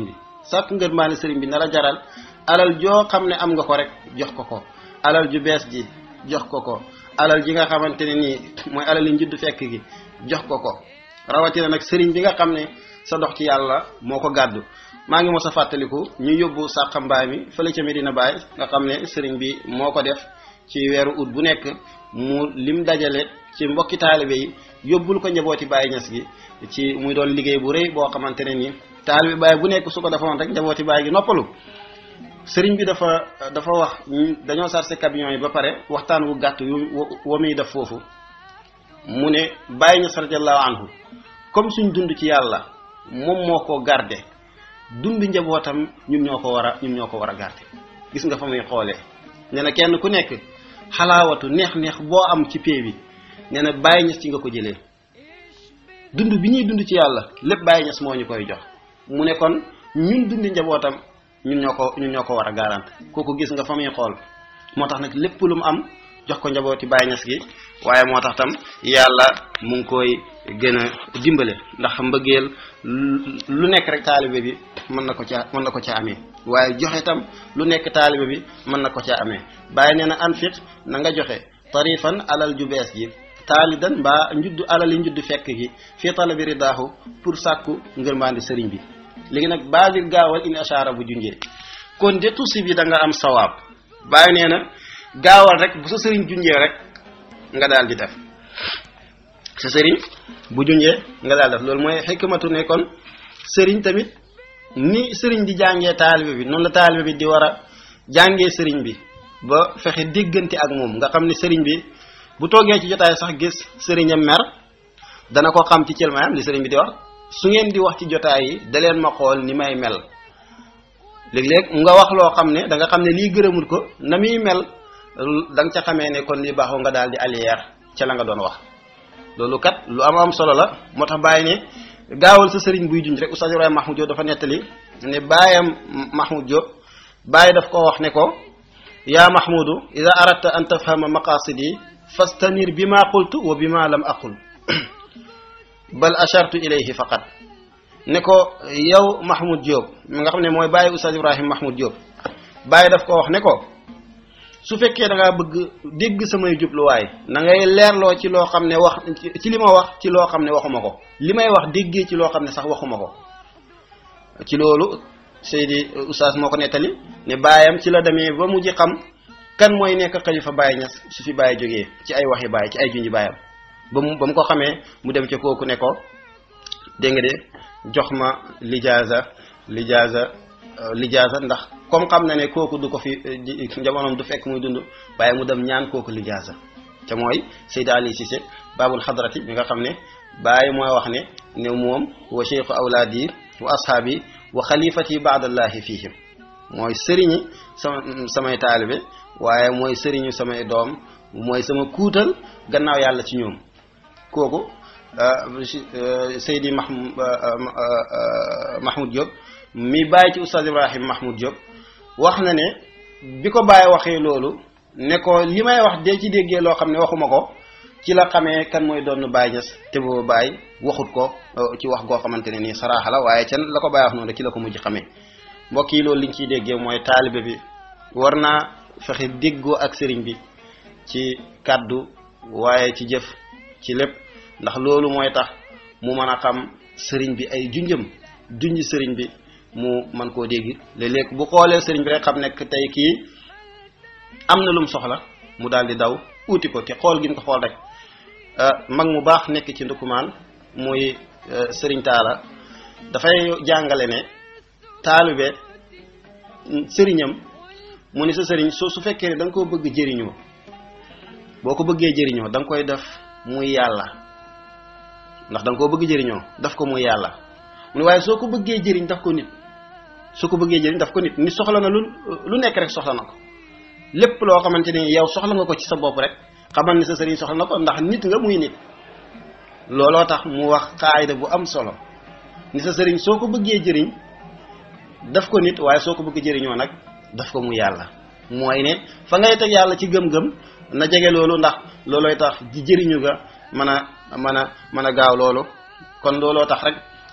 sàkku ngërmaane sëriñ bi na la jaral alal joo xam ne am nga ko rek jox ko ko alal ju bees ji jox ko ko alal ji nga xamante ne nii mooy alal yi njuddu fekk gi jox ko ko rawatina nag sëriñ bi nga xam ne sa dox ci yàlla moo ko gàddu maa ngi mos a fàttaliku ñu yóbbu sàqa mbaay mi fële ca Medina Baay nga xam ne sëriñ bi moo ko def ci weeru ut bu nekk mu lim dajale ci mbokki taalibe yi yóbbul ko njabooti Baay Ñas gi ci muy doon liggéey bu rëy boo xamante ne nii taalibe Baay bu nekk su ko defoon rek njabooti Baay gi noppalu sëriñ bi dafa dafa wax dañoo sarse camion yi ba pare waxtaan wu gàtt yu wa muy def foofu mu ne Baay Ñas radiyallahu anhu comme suñ dund ci yàlla moom moo ko garde dund njabootam ñun ñoo ko war a ñun ñoo ko war a garde gis nga fa muy xoolee nee na kenn ku nekk xalaawatu neex-neex boo am ci pee bi nee na Baay Ñas ci nga ko jëlee dund bi ñuy dund ci yàlla lépp Baay Ñas moo ñu koy jox mu ne kon ñun dundi njabootam ñun ñoo ko ñun ñoo ko war a garante kooku gis nga fa muy xool moo tax nag lépp lu mu am jox ko njabooti Baay Ñas gi waaye moo tax tam yàlla mu ngi koy gën a dimbale ndax mbëggeel lu nekk rek taalibe bi mën na ko caa mën na ko caa amee waaye joxe tam lu nekk taalibe bi mën na ko caa amee bàyyi nee na anfiq na nga joxe tarifan alal ju bees ji taalidan mbaa njuddu alal yi njuddu fekk gi fii talabi ridaahu pour sàkku ngërmaandi sëriñ bi léegi nag baadir gaawal in ashara bu junjee kon de tusi bi da nga am sawaab bàyyi nee na gaawal rek bu sa sëriñ junjee rek nga daal di def sa sëriñ bu junjee nga daal def loolu mooy xikmatu ne kon sëriñ tamit ni sëriñ di jàngee taalibe bi noonu la taalibe bi di war a jàngee sëriñ bi ba fexe déggante ak moom nga xam ne sëriñ bi bu toogee ci jotaay sax gis sëriñam mer dana ko xam ci cëlmaayam li sëriñ bi di wax su ngeen di wax ci jotaay yi da leen ma xool ni may mel léeg-léeg nga wax loo xam ne da nga xam ne lii gërëmul ko na muy mel da nga ca xamee ne kon li baaxoo nga daal di allier ca la nga doon wax loolu kat lu am am solo la moo tax bàyyi ne gaawal sa sëriñ buy junj rek Oustaz Ibrahima Mahmoud Diop dafa nettali ne baayam Mahmoud Diop bàyyi daf ko wax ne ko yaa Mahmoudu ida aradta an tafhama maqasidi fastanir bi ma qultu wa bi ma lam aqul bal ashartu ilayhi faqat ne ko yow Mahmoud Diop mi nga xam ne mooy bàyyi Oustaz Ibrahima Mahmoud Diop bàyyi daf ko wax ne ko su fekkee da ngaa bëgg dégg samay jubluwaay na ngay leerloo ci loo xam ne wax ci li ma wax ci loo xam ne waxuma ko li may wax déggee ci loo xam ne sax waxuma ko ci loolu Seydi Oustaz moo ko nettali ne baayam ci la demee ba mujj xam kan mooy nekk xalifa Baye Niass su fi Baye jógee ci ay waxi Baye ci ay junji baayam ba mu ba mu ko xamee mu dem ca kooku ne ko dégg nga de jox ma lijaasa lijaasa lijaasa ndax comme xam na ne kooku du ko fi jamonoom du fekk muy dund waaye mu dem ñaan kooku lijaasa te mooy Seydi Ali Cissé baabul xadrati bi nga xam ne Baye mooy wax ne ne moom wa cheikhu awlaadi wa ashaabi wa xalifati baadallahi fihim mooy sëriñi sama samay taalibe waaye mooy sëriñu samay doom mooy sama kuutal gannaaw yàlla ci ñoom kooku Seydi Mahmoud Mahmoud Diop mi bàyyi ci Oustaz Ibrahim Mahmoud Diop wax na ne bi ko bàyyi waxee loolu ne ko li may wax dee ci déggee loo xam ne waxuma ko ci la xamee kan mooy doon Baye Niass te boobu Baye waxut ko ci wax goo xamante ne nii saraaxa la waaye can la ko Baye wax noonu ci la ko mujj xamee mbokk yi loolu liñ ciy déggee mooy taalibe bi war naa fexe déggoo ak sëriñ bi ci kàddu waaye ci jëf ci lépp ndax loolu mooy tax mu mën a xam sëriñ bi ay junjëm junj sëriñ bi mu mën koo dégg léeg-léeg bu xoolee sëriñ bi rek xam nekk tey kii am na lum soxla mu daal di daw uuti ko te xool gi mu ko xool rek mag mu baax nekk ci ndukumaan muy sëriñ taala dafay jàngale ne taalibe sëriñam mu ni sa sëriñ soo su fekkee ne da nga koo bëgg jëriñoo boo ko bëggee jëriñoo da nga koy def muy yàlla ndax da nga koo bëgg jëriñoo daf ko muy yàlla mu ne waaye soo ko bëggee jëriñ daf ko nit soo ko bëggee jëriñ daf ko nit nit soxla na lu lu nekk rek soxla na ko lépp loo xamante ni yow soxla nga ko ci sa bopp rek xamal ni sa sëriñ soxla na ko ndax nit nga muy nit looloo tax mu wax xaayda bu am solo ni sa sëriñ soo ko bëggee jëriñ daf ko nit waaye soo ko bëgg jëriñoo nag daf ko mu yàlla mooy ne fa ngay teg yàlla ci gëm-gëm na jege loolu ndax loolooy tax ji jëriñu ga mën a mën a mën a gaaw loolu kon looloo tax rek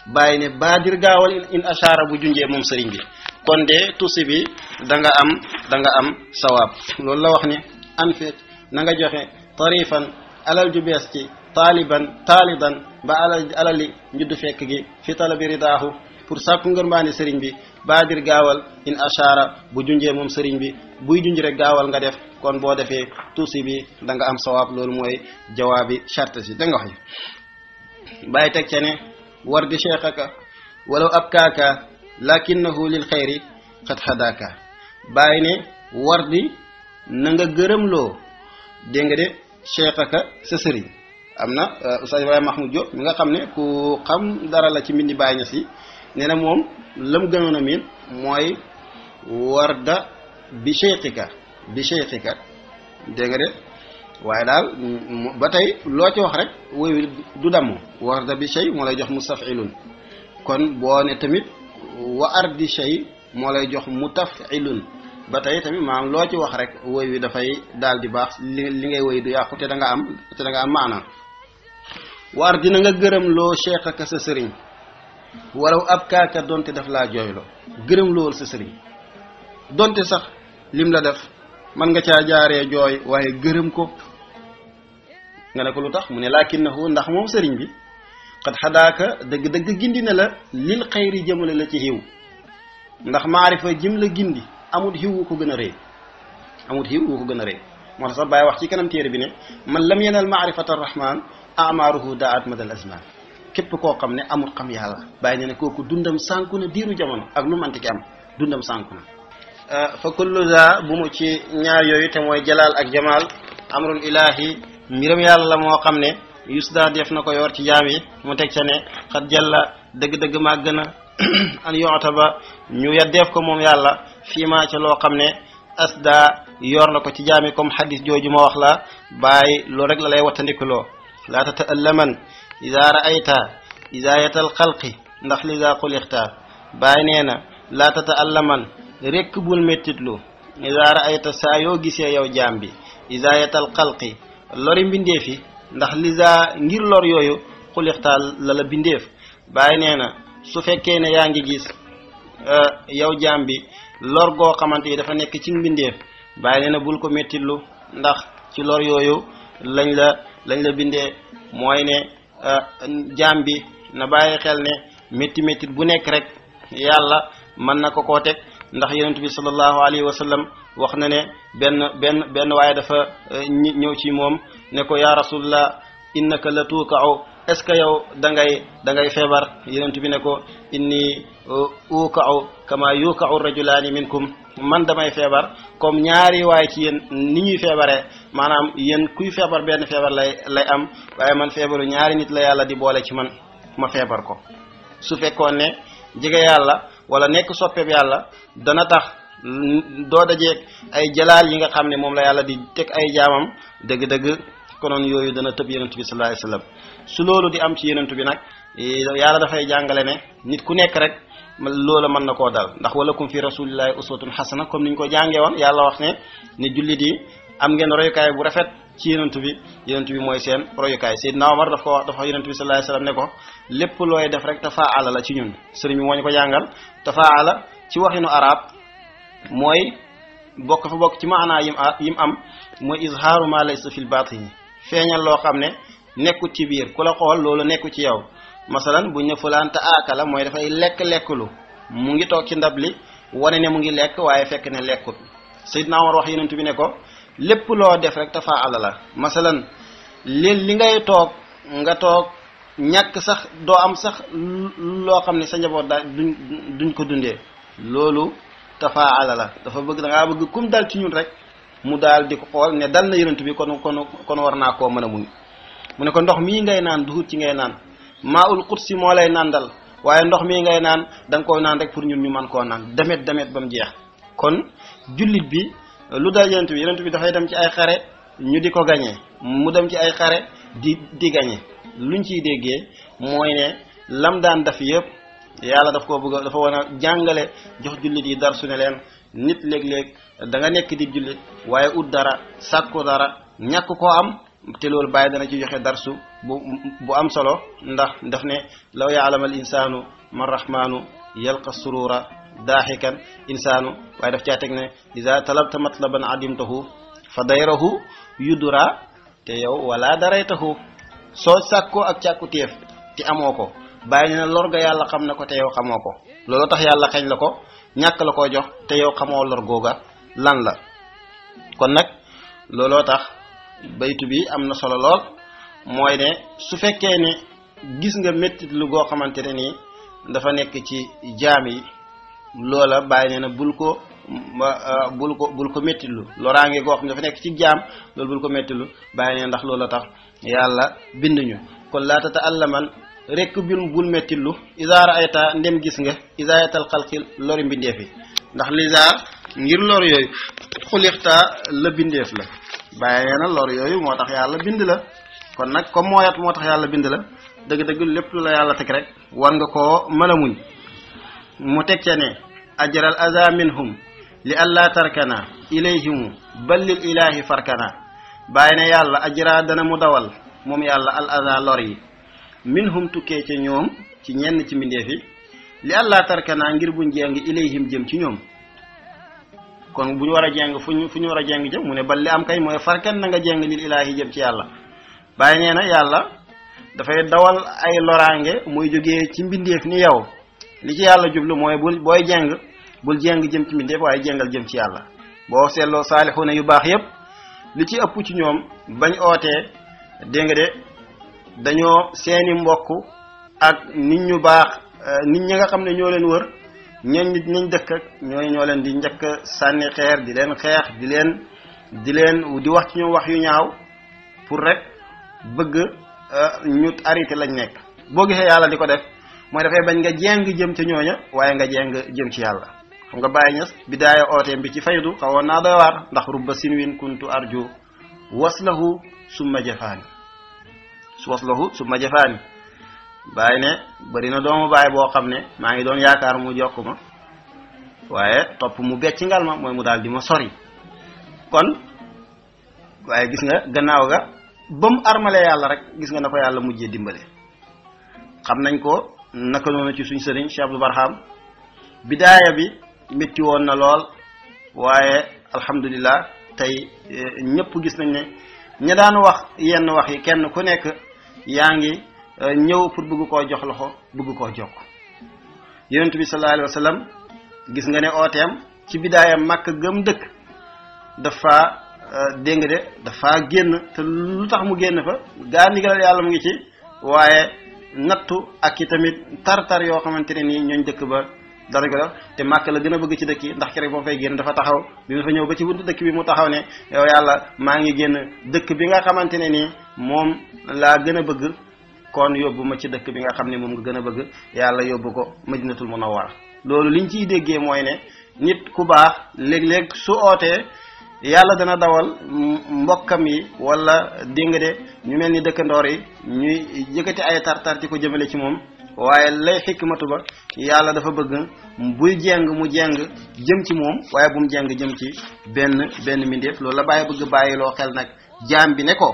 bàyyi ne baadir gaawal in ashara bu junjee moom sëriñ bi kon de tusi bi da nga am da nga am sawaab loolu la wax ne an feet na nga joxe tarifan alal ju bees ci taaliban taalidan ba alal alali njuddu fekk gi fi talabi ridaahu pour sàkku ngërmaani sëriñ bi baadir gaawal in ashara bu junjee moom sëriñ bi buy junj rek gaawal nga def kon boo defee tuusi bi da nga am sawaab loolu mooy jawaabi charte si da nga wax bàyyi teg ca ne war di cheikhaka walaw ab kaaka lakinnahu lil xayri xat xadaaka bàyyi ne war di na nga gërëmloo dégg nga de cheikhaka sa sëriñ am na Oustaz Ibrahima Mahmoud Diop mi nga xam ne ku xam dara la ci mbindi bàyyi na si nee na moom la mu gënoon a miin mooy warda bi cheikhika bi cheikhika dégg nga de waaye daal ba tey loo ci wax rek woy du damm warda bi shay moo lay jox mustafilun kon boo ne tamit wa ardi shay moo lay jox mutafilun ba tey tamit maanaam loo ci wax rek woy wi dafay daal di baax li li ngay woy du yàqu te da nga am te da nga am maanaam war dina nga gërëm loo cheikh ak sa sëriñ walaw ab kaaka donte daf laa jooyloo gërëm lool sa sëriñ donte sax lim la def man nga caa jaaree jooy waaye gërëm ko nga ne ko lu tax mu ne lakinnahu ndax moom sëriñ bi xat xadaaka dëgg-dëgg gindi na la lil xayri jëmale la ci xiw ndax maarifa jëm la gindi amul xiw wu ko gën a rëy amul xiw wu ko gën a rëy moo tax sax bàyyi wax ci kanam téere bi ne man lam yenal maarifata arrahman amaaruhu daat madal azman képp koo xam ne amul xam yàlla bàyyi ne ne kooku dundam sànku na diiru jamono ak lu manti ki am dundam sànku na fa kullu za bu mu ci ñaar yooyu te mooy jalaal ak jamaal amrul ilahi mbiram yàlla la moo xam ne yusda def na ko yor ci jaam yi mu teg ca ne xat jalla dëgg-dëgg màgg na an yoota ba ñu yeddeef ko moom yàlla fii maa ca loo xam ne asda yor na ko ci jaam yi comme xadis jooju ma wax la bàyyi loolu rek la lay wattandikuloo laa tata'allaman ida ra'ayta idaayatal xalqi ndax lida xulixta bàyyi nee na laa tata'allaman rekk bul mettitlu ida ra'ayta saa yoo gisee yow jaam bi idaayatal xalqi lori mbindeef yi ndax lisa ngir lor yooyu xulixta la la bindeef bàyyi nee na su fekkee ne yaa ngi gis yow jaam bi lor goo xamante yi dafa nekk ci mbindeef bàyyi nee na bul ko mettitlu ndax ci lor yooyu lañ la lañ la bindee mooy ne jaam bi na bàyyi xel ne métti métti bu nekk rek yàlla mën na ko koo teg ndax yonent bi sallallahu alayhi wa sallam wax na ne benn benn benn waaye dafa ñëw ci moom ne ko yaa rasulullah innaka la tuukau est ce que yow da ngay da ngay feebar yonent bi ne ko inni ukau kama yukau rajulaani minkum man damay feebar comme ñaari waaye ci yéen ni ñuy feebaree maanaam yéen kuy feebar benn feebar lay lay am waaye man feebaru ñaari nit la yàlla di boole ci man ma feebar ko su fekkoon ne jege yàlla wala nekk soppeeb yàlla dana tax doo dajeeg ay jalaal yi nga xam ne moom la yàlla di teg ay jaamam dëgg-dëgg konoon yooyu dana tëb yonent bi sallallahu alayhi wasallam su loolu di am ci yonent bi nag yàlla dafay jàngale ne nit ku nekk rek loola mën na koo dal ndax walakum fi rasulillahi uswatun xasana comme ni ñu ko jàngee woon yàlla wax ne ni jullit yi am ngeen royukaay bu rafet ci yonent bi yonent bi mooy seen royukaay Seydina Omar daf ko wax dafa wax yonent bi sallallahu alayhi wasallam ne ko lépp looy def rek tafaala la ci ñun sëriñ bi moo ñu ko jàngal tafaala ci waxinu arab mooy bokk fa bokk ci maanaa yim yim am mooy izhaaru ma laysa fil batini feeñal loo xam ne nekkut ci biir ku la xool loolu nekku ci yow masalan buñ ne fulaan ta aakala mooy dafay lekk lekklu mu ngi toog ci ndab li wane ne mu ngi lekk waaye fekk ne lekkut Seydina Omar wax yonent bi ne ko lépp loo def rek tafaala la masalan li li ngay toog nga toog ñàkk sax doo am sax loo xam ne sa njaboot daal duñ duñ ko dundee loolu tafaala la dafa bëgg da ngaa bëgg kum dal ci ñun rek mu daal di ko xool ne dal na yonent bi kon kon kon war naa koo mën a muñ mu ne ko ndox mii ngay naan duhut ci ngay naan maa ul qudsi moo lay nandal waaye ndox mii ngay naan da nga koy naan rek pour ñun ñu mën koo naan demet demet ba mu jeex kon jullit bi lu dal yonent bi yonent bi dafay dem ci ay xare ñu di ko gañee mu dem ci ay xare di di gañe luñ ciy déggee mooy ne lam daan def yëpp yàlla daf koo bëgg dafa war a jàngale jox jullit yi dar su ne leen nit léeg-léeg da nga nekk di jullit waaye ut dara sàkku dara ñàkk koo am te loolu bàyyi dana ci joxe darsu bu bu am solo ndax daf ne law yaalamal insaanu man rahmaanu yalqa surura daaxikan insaanu waaye daf caa teg ne ida talabta matlaban adimtahu fa dayrahu yudura te yow wala daraytahu soo sàkkoo ak càkku téef te amoo ko bàyyi ne na lor ga yàlla xam na ko te yow xamoo ko loolu tax yàlla xañ la ko ñàkk la koo jox te yow xamoo lor googa lan la kon nag looloo tax baytu bi am na solo lool mooy ne su fekkee ne gis nga méttit lu goo xamante ne nii dafa nekk ci jaam yi loola bàyyi ne na bul ko bul ko bul ko méttitlu loraange goo xam ne dafa nekk ci jaam loolu bul ko méttitlu bàyyi ne ndax loola tax yàlla binduñu kon laata ta allaman rekk bil bul méttitlu isaara ayta ndem gis nga isaayatal xalqi lori mbindeef yi ndax lisa ngir lor yooyu xulixta la bindeef la bàyyi nee na lor yooyu moo tax yàlla bind la kon nag comme mooyat moo tax yàlla bind la dëgg-dëgg lépp lu la yàlla teg rek war nga koo mën a muñ mu teg ca ne ajral aza minhum li allah tarkana ilayhimu bal lil ilahi farkana bàyyi ne yàlla ajra dana mu dawal moom yàlla al aza lor yi minhum tukkee ca ñoom ci ñenn ci mbindeef yi li allah tarkana ngir buñ jeng ilayhim jëm ci ñoom kon bu ñu war a jeng fu ñu fu ñu war a jeng jëm mu ne bal li am kay mooy farkan na nga jeng lil ilaahi jëm ci yàlla bàyyi nee na yàlla dafay dawal ay loraange muy jógee ci mbindeef ni yow li ci yàlla jublu mooy bul booy jeng bul jeng jëm ci mbindeef waaye jengal jëm ci yàlla boo seetloo saalixuuna yu baax yépp li ci ëpp ci ñoom bañ ootee dégg nga de dañoo seeni mbokk ak nit ñu baax nit ñi nga xam ne ñoo leen wër ñooñ nit ñañ dëkk ak ñooñu ñoo leen di njëkk sànni xeer di leen xeex di leen di leen di wax ci ñoom wax yu ñaaw pour rek bëgg ñu arrêté lañ nekk boo gisee yàlla di ko def mooy dafay bañ nga jeng jëm ca ñooña waaye nga jeng jëm ci yàlla xam nga bàyyi ñas bidaaya ooteem bi ci faydu xawoon naa doy waar ndax rubba sinwin kuntu arju waslahu summa jafaani su waslahu summa jafaani bàyyi ne bari na doomu bàyyi boo xam ne maa ngi doon yaakaar mu jokk ma waaye topp mu becc ngal ma mooy mu daal di ma sori kon waaye gis nga gannaaw ga ba mu armale yàlla rek gis nga na ko yàlla mujjee dimbale xam nañ ko naka noonu ci suñ sëriñ Cheikh Abdou Barham bidaaya bi métti woon na lool waaye alhamdulilah tey ñëpp gis nañ ne ña daan wax yenn wax yi kenn ku nekk yaa ngi ñëw pour bëgg koo jox loxo bëgg koo jokk yonent bi sallallahu alayhi wa sallam gis nga ne ooteem ci bidaayam màkk gëm dëkk dafa dégg nga de dafa génn te lu tax mu génn fa gaa ndigalal yàlla mu ngi ci waaye nattu ak i tamit tar-tar yoo xamante ne nii ñooñ dëkk ba dara ko def te màkk la gën a bëgg ci dëkk yi ndax keroog boo fay génn dafa taxaw bi mu fa ñëw ba ci buntu dëkk bi mu taxaw ne yow yàlla maa ngi génn dëkk bi nga xamante ne nii moom laa gën a bëgg kon yóbbu ma ci dëkk bi nga xam ne moom nga gën a bëgg yàlla yóbbu ko madinatul munawwara loolu liñ ciy déggee mooy ne nit ku baax léeg-léeg su ootee yàlla dana dawal mbokkam yi wala dégg nga de ñu mel ni dëkkandoor yi ñuy yëkkati ay tartar di ko jëmale ci moom waaye lay xikmatu ba yàlla dafa bëgg buy jeng mu jeng jëm ci moom waaye bu mu jeng jëm ci benn benn mbindeef loolu la bàyyi bëgg bàyyiloo xel nag jaam bi ne ko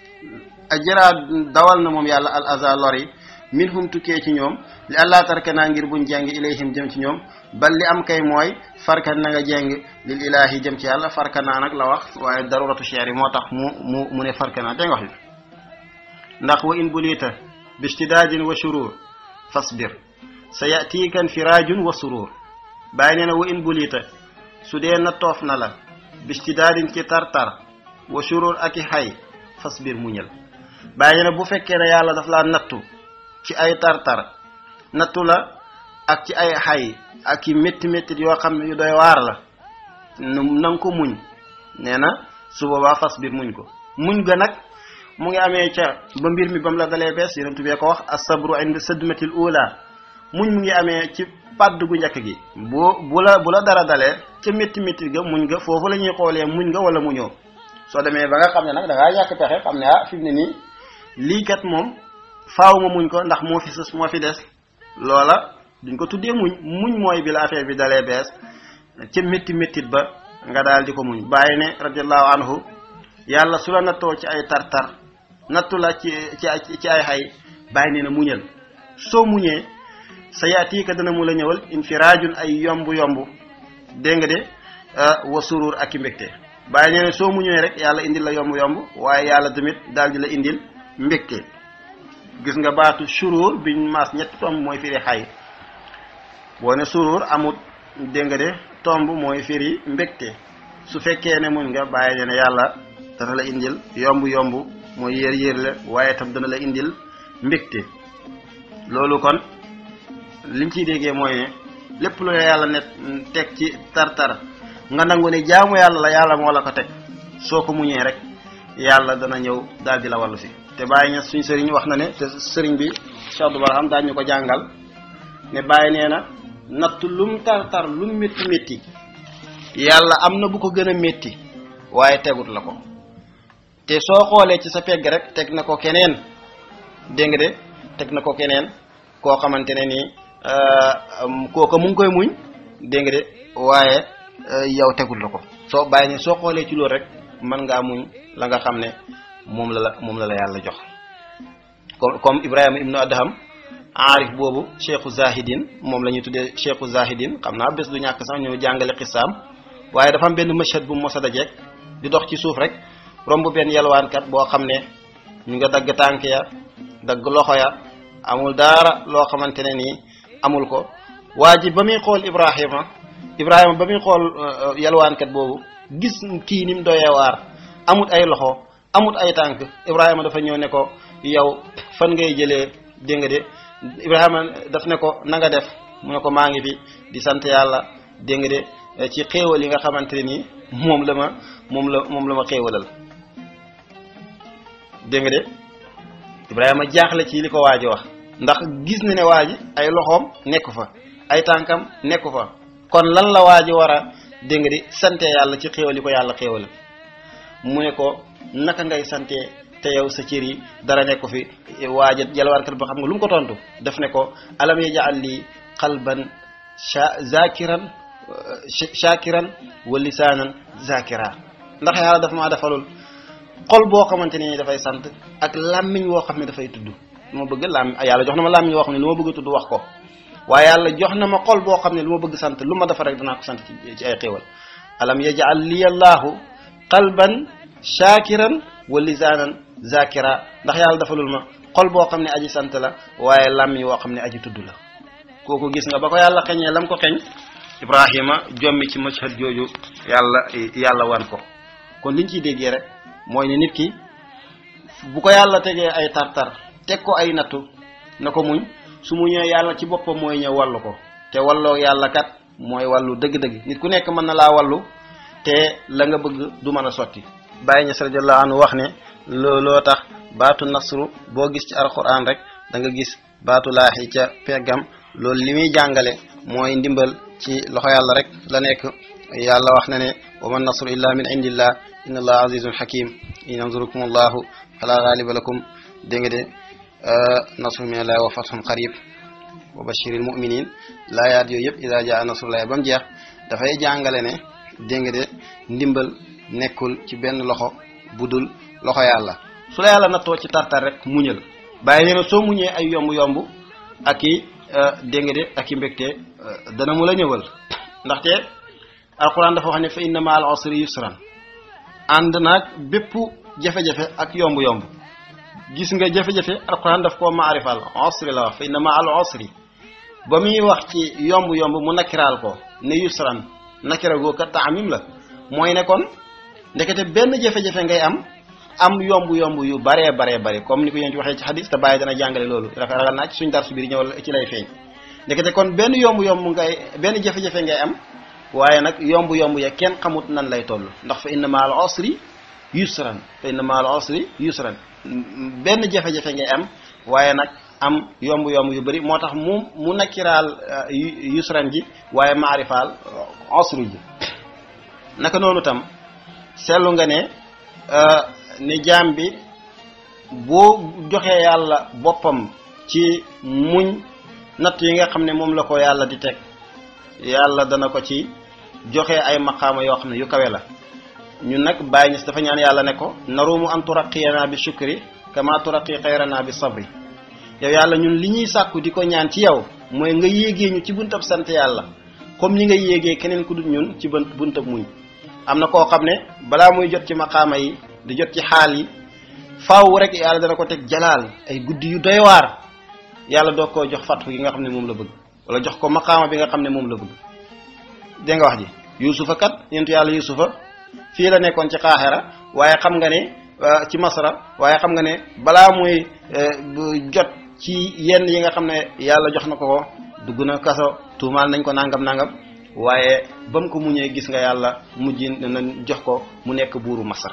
ajra dawal na moom yàlla al aza lor yi min hum tukkee ci ñoom li allah tarkanaa ngir buñ jeng ilayhim jëm ci ñoom bal li am kay mooy farkan na nga jeng lil ilaahi jëm ci yàlla farkanaa nag la wax waaye daruratu cheer yi moo tax mu mu mu ne farkanaa dégg nga wax li ndax wa in bulita bistidaadin wa shurur fasbir sa yatiika infiraajun wa surur bàyyi nee na wa in bulita su dee na toof na la bistidaadin ci tartar wa shurur ak i xay fasbir muñal bàyyi nee na bu fekkee ne yàlla daf laa nattu ci ay tartar nattu la ak ci ay xay ak i métti métti yoo xam ne yu doy waar la na nga ko muñ nee na su boobaa fasbir muñ ko muñ ga nag mu ngi amee ca ba mbir mi ba mu la dalee bees yonent bi ko wax asabru inda sadmatil ula muñ mu ngi amee ci padd gu njëkk gi bu bu la bu la dara dalee ca métti métti ga muñ ga foofu la ñuy xoolee muñ nga wala muñoo soo demee ba nga xam ne nag da ngaa ñàkk pexe xam ne ah fi mu ne nii lii kat moom faaw ma muñ ko ndax moo fi sës moo fi des loola duñ ko tuddee muñ muñ mooy bi la affaire bi dalee bees ca métti méttit ba nga daal di ko muñ bàyyi ne radiallahu anhu yàlla su la nattoo ci ay tartar nattu la ci ci ci ay xay bàyyi nee na muñal soo muñee sa yaatiika dana mu la ñëwal infiraajun ay yomb yomb dégg nga de wa surur ak i mbégte bàyyi nee na soo muñee rek yàlla indil la yomb yomb waaye yàlla tamit daal di la indil mbégte gis nga baatu surur biñ maas ñetti tomb mooy firi xay boo ne surur amut dégg nga de tomb mooy firi mbégte su fekkee ne muñ nga bàyyi nee na yàlla dana la indil yomb yomb mooy yéer yéer la waaye tam dana la indil mbégte loolu kon liñ ciy déggee mooy ne lépp lu la yàlla net teg ci tar-tar nga nangu ne jaamu yàlla la yàlla moo la ko teg soo ko muñee rek yàlla dana ñëw daal di la wàllu si te bàyyi ña suñ sëriñ wax na ne te sëriñ bi Cheikh Abdou Barham daañu ñu ko jàngal ne bàyyi nee na natt lum tar-tar lum métti métti yàlla am na bu ko gën a métti waaye tegut la ko te soo xoolee ci sa pegg rek teg na ko keneen dégg nga de teg na ko keneen koo xamante ne nii kooka mu ngi koy muñ dégg nga de waaye yow tegul la ko soo bàyyi ne soo xoolee ci loolu rek mën ngaa muñ la nga xam ne moom la la moom la la yàlla jox comme comme Ibrahima ibnu Adham aarif boobu cheikhu zahidin moom la ñuy tuddee cheikhu zahidin xam naa bés du ñàkk sax ñëw jàngale xisaam waaye dafa am benn mashhad bu mos a dajeek di dox ci suuf rek romb benn yalwaankat boo xam ne ñu nga dagg tànk ya dagg loxo ya amul dara loo xamante ne nii amul ko waa ji ba muy xool Ibrahima Ibrahima ba muy xool yalwaankat boobu gis kii ni mu doyee waar amut ay loxo amut ay tànk Ibrahima dafa ñëw ne ko yow fan ngay jëlee dégg nga de Ibrahima daf ne ko na nga def mu ne ko maa ngi fi di sant yàlla dégg nga de ci xéewal yi nga xamante ne nii moom la ma moom la moom la ma xéewalal dégg nga de Ibrahima jaaxle ci li ko waa ji wax ndax gis na ne waa ji ay loxoom nekku fa ay tànkam nekku fa kon lan la waa ji war a dégg nga di sante yàlla ci xéewal yi ko yàlla xéewal mu ne ko naka ngay sante te yow sa cër yi dara nekku fi waa ji jalwaankat ba xam nga lu mu ko tontu def ne ko alam yaj'al li qalban zakiran shakiran wa lisaanan zakira ndax yàlla daf maa defalul xol boo xamante ni dafay sant ak làmmiñ woo xam ne dafay tudd lu ma bëgg làmmiñ yàlla jox na ma làmmiñ woo xam ne lu ma bëgg a tudd wax ko waaye yàlla jox na ma xol boo xam ne lu ma bëgg sant lu ma defar rek danaa ko sant ci ci ay xéewal alam yaj'al li allahu qalban shakiran wa lisaanan zakira ndax yàlla defalul ma xol boo xam ne aji sant la waaye làmmiñ woo xam ne aji tudd la kooku gis nga ba ko yàlla xeñee lam ko xeñ Ibrahima jommi ci mashhad jooju yàlla yàlla wan ko kon liñ ciy déggee rek mooy ne nit ki bu ko yàlla tegee ay tartar teg ko ay nattu na ko muñ su mu ñëwee yàlla ci boppam mooy ñëw wallu ko te walloo yàlla kat mooy wàllu dëgg-dëgg nit ku nekk mën na laa wallu te la nga bëgg du mën a sotti Baye Niass radiyallahu anhu wax ne looloo tax baatu nasru boo gis ci alquran rek da nga gis baatu laaxi ca peggam loolu li muy jàngale mooy ndimbal ci loxo yàlla rek la nekk yàlla wax na ne wa man nasru illa min indillah inna allah azizun hakim in yansurukum allahu fala ghaliba lakum dégg nga de nasru min allahi wa fathun qarib wa bashiril muminin laayaat yooyu yëpp ida jaa nasrullahi ba mu jeex dafay jàngale ne dégg nga de ndimbal nekkul ci benn loxo budul loxo yàlla su la yàlla nattoo ci tartar rek muñal bàyyi nee na soo muñee ay yomb-yomb ak i dégg nga de ak i mbégte dana mu la ñëwal ndaxte alquran dafa wax ne fa inna ma al usri yusran ànd naag bépp jafe-jafe ak yomb-yomb gis nga jafe-jafe alquran daf koo maarifal usri la wax fa inna ma al usri ba muy wax ci yomb-yomb mu nakiraal ko ne yusran nakira goo kat taamim la mooy ne kon ndekete benn jafe-jafe ngay am am yomb-yomb yu baree baree bare comme ni ko yéen ci waxee ci xadis te bàyyi dana jàngale loolu dafa ragal naa ci suñ dar su biir ñëw ci lay feeñ ndekete kon benn yomb-yomb ngay benn jafe-jafe ngay am waaye nag yomb-yomb ya kenn xamut nan lay toll ndax fa inna maal usri yusran fa inna maal usri yusran benn jafe-jafe ngay am waaye nag am yomb-yomb yu bëri moo tax mu mu nakkiraal yusran ji waaye maarifaal usri ji naka noonu tam seetlu nga ne ne jaam bi boo joxee yàlla boppam ci muñ natt yi nga xam ne moom la ko yàlla di teg yàlla dana ko ci joxe ay maqaama yoo xam ne yu kawe la ñun nag bàyyi ñis dafa ñaan yàlla ne ko narumu an turaqiyana bi shukri kama turaqi xayrana bi sabri yow yàlla ñun li ñuy sàkku di ko ñaan ci yow mooy nga yéegee ñu ci buntab sant yàlla comme ni nga yéegee keneen ku dul ñun ci bunt buntab muñ am na koo xam ne balaa muy jot ci maqaama yi di jot ci xaal yi faaw rek yàlla dana ko teg jalaal ay guddi yu doy waar yàlla doo koo jox fatfu gi nga xam ne moom la bëgg wala jox ko maqaama bi nga xam ne moom la bëgg dégg nga wax ji yusufa kat yentu yàlla yusufa fii la nekkoon ci xaaxera waaye xam nga ne ci masra waaye xam nga ne balaa muy jot ci yenn yi nga xam ne yàlla jox na ko ko dugg na kaso tuumaal nañ ko nangam nangam waaye ba mu ko muñee gis nga yàlla mujj na jox ko mu nekk buuru masra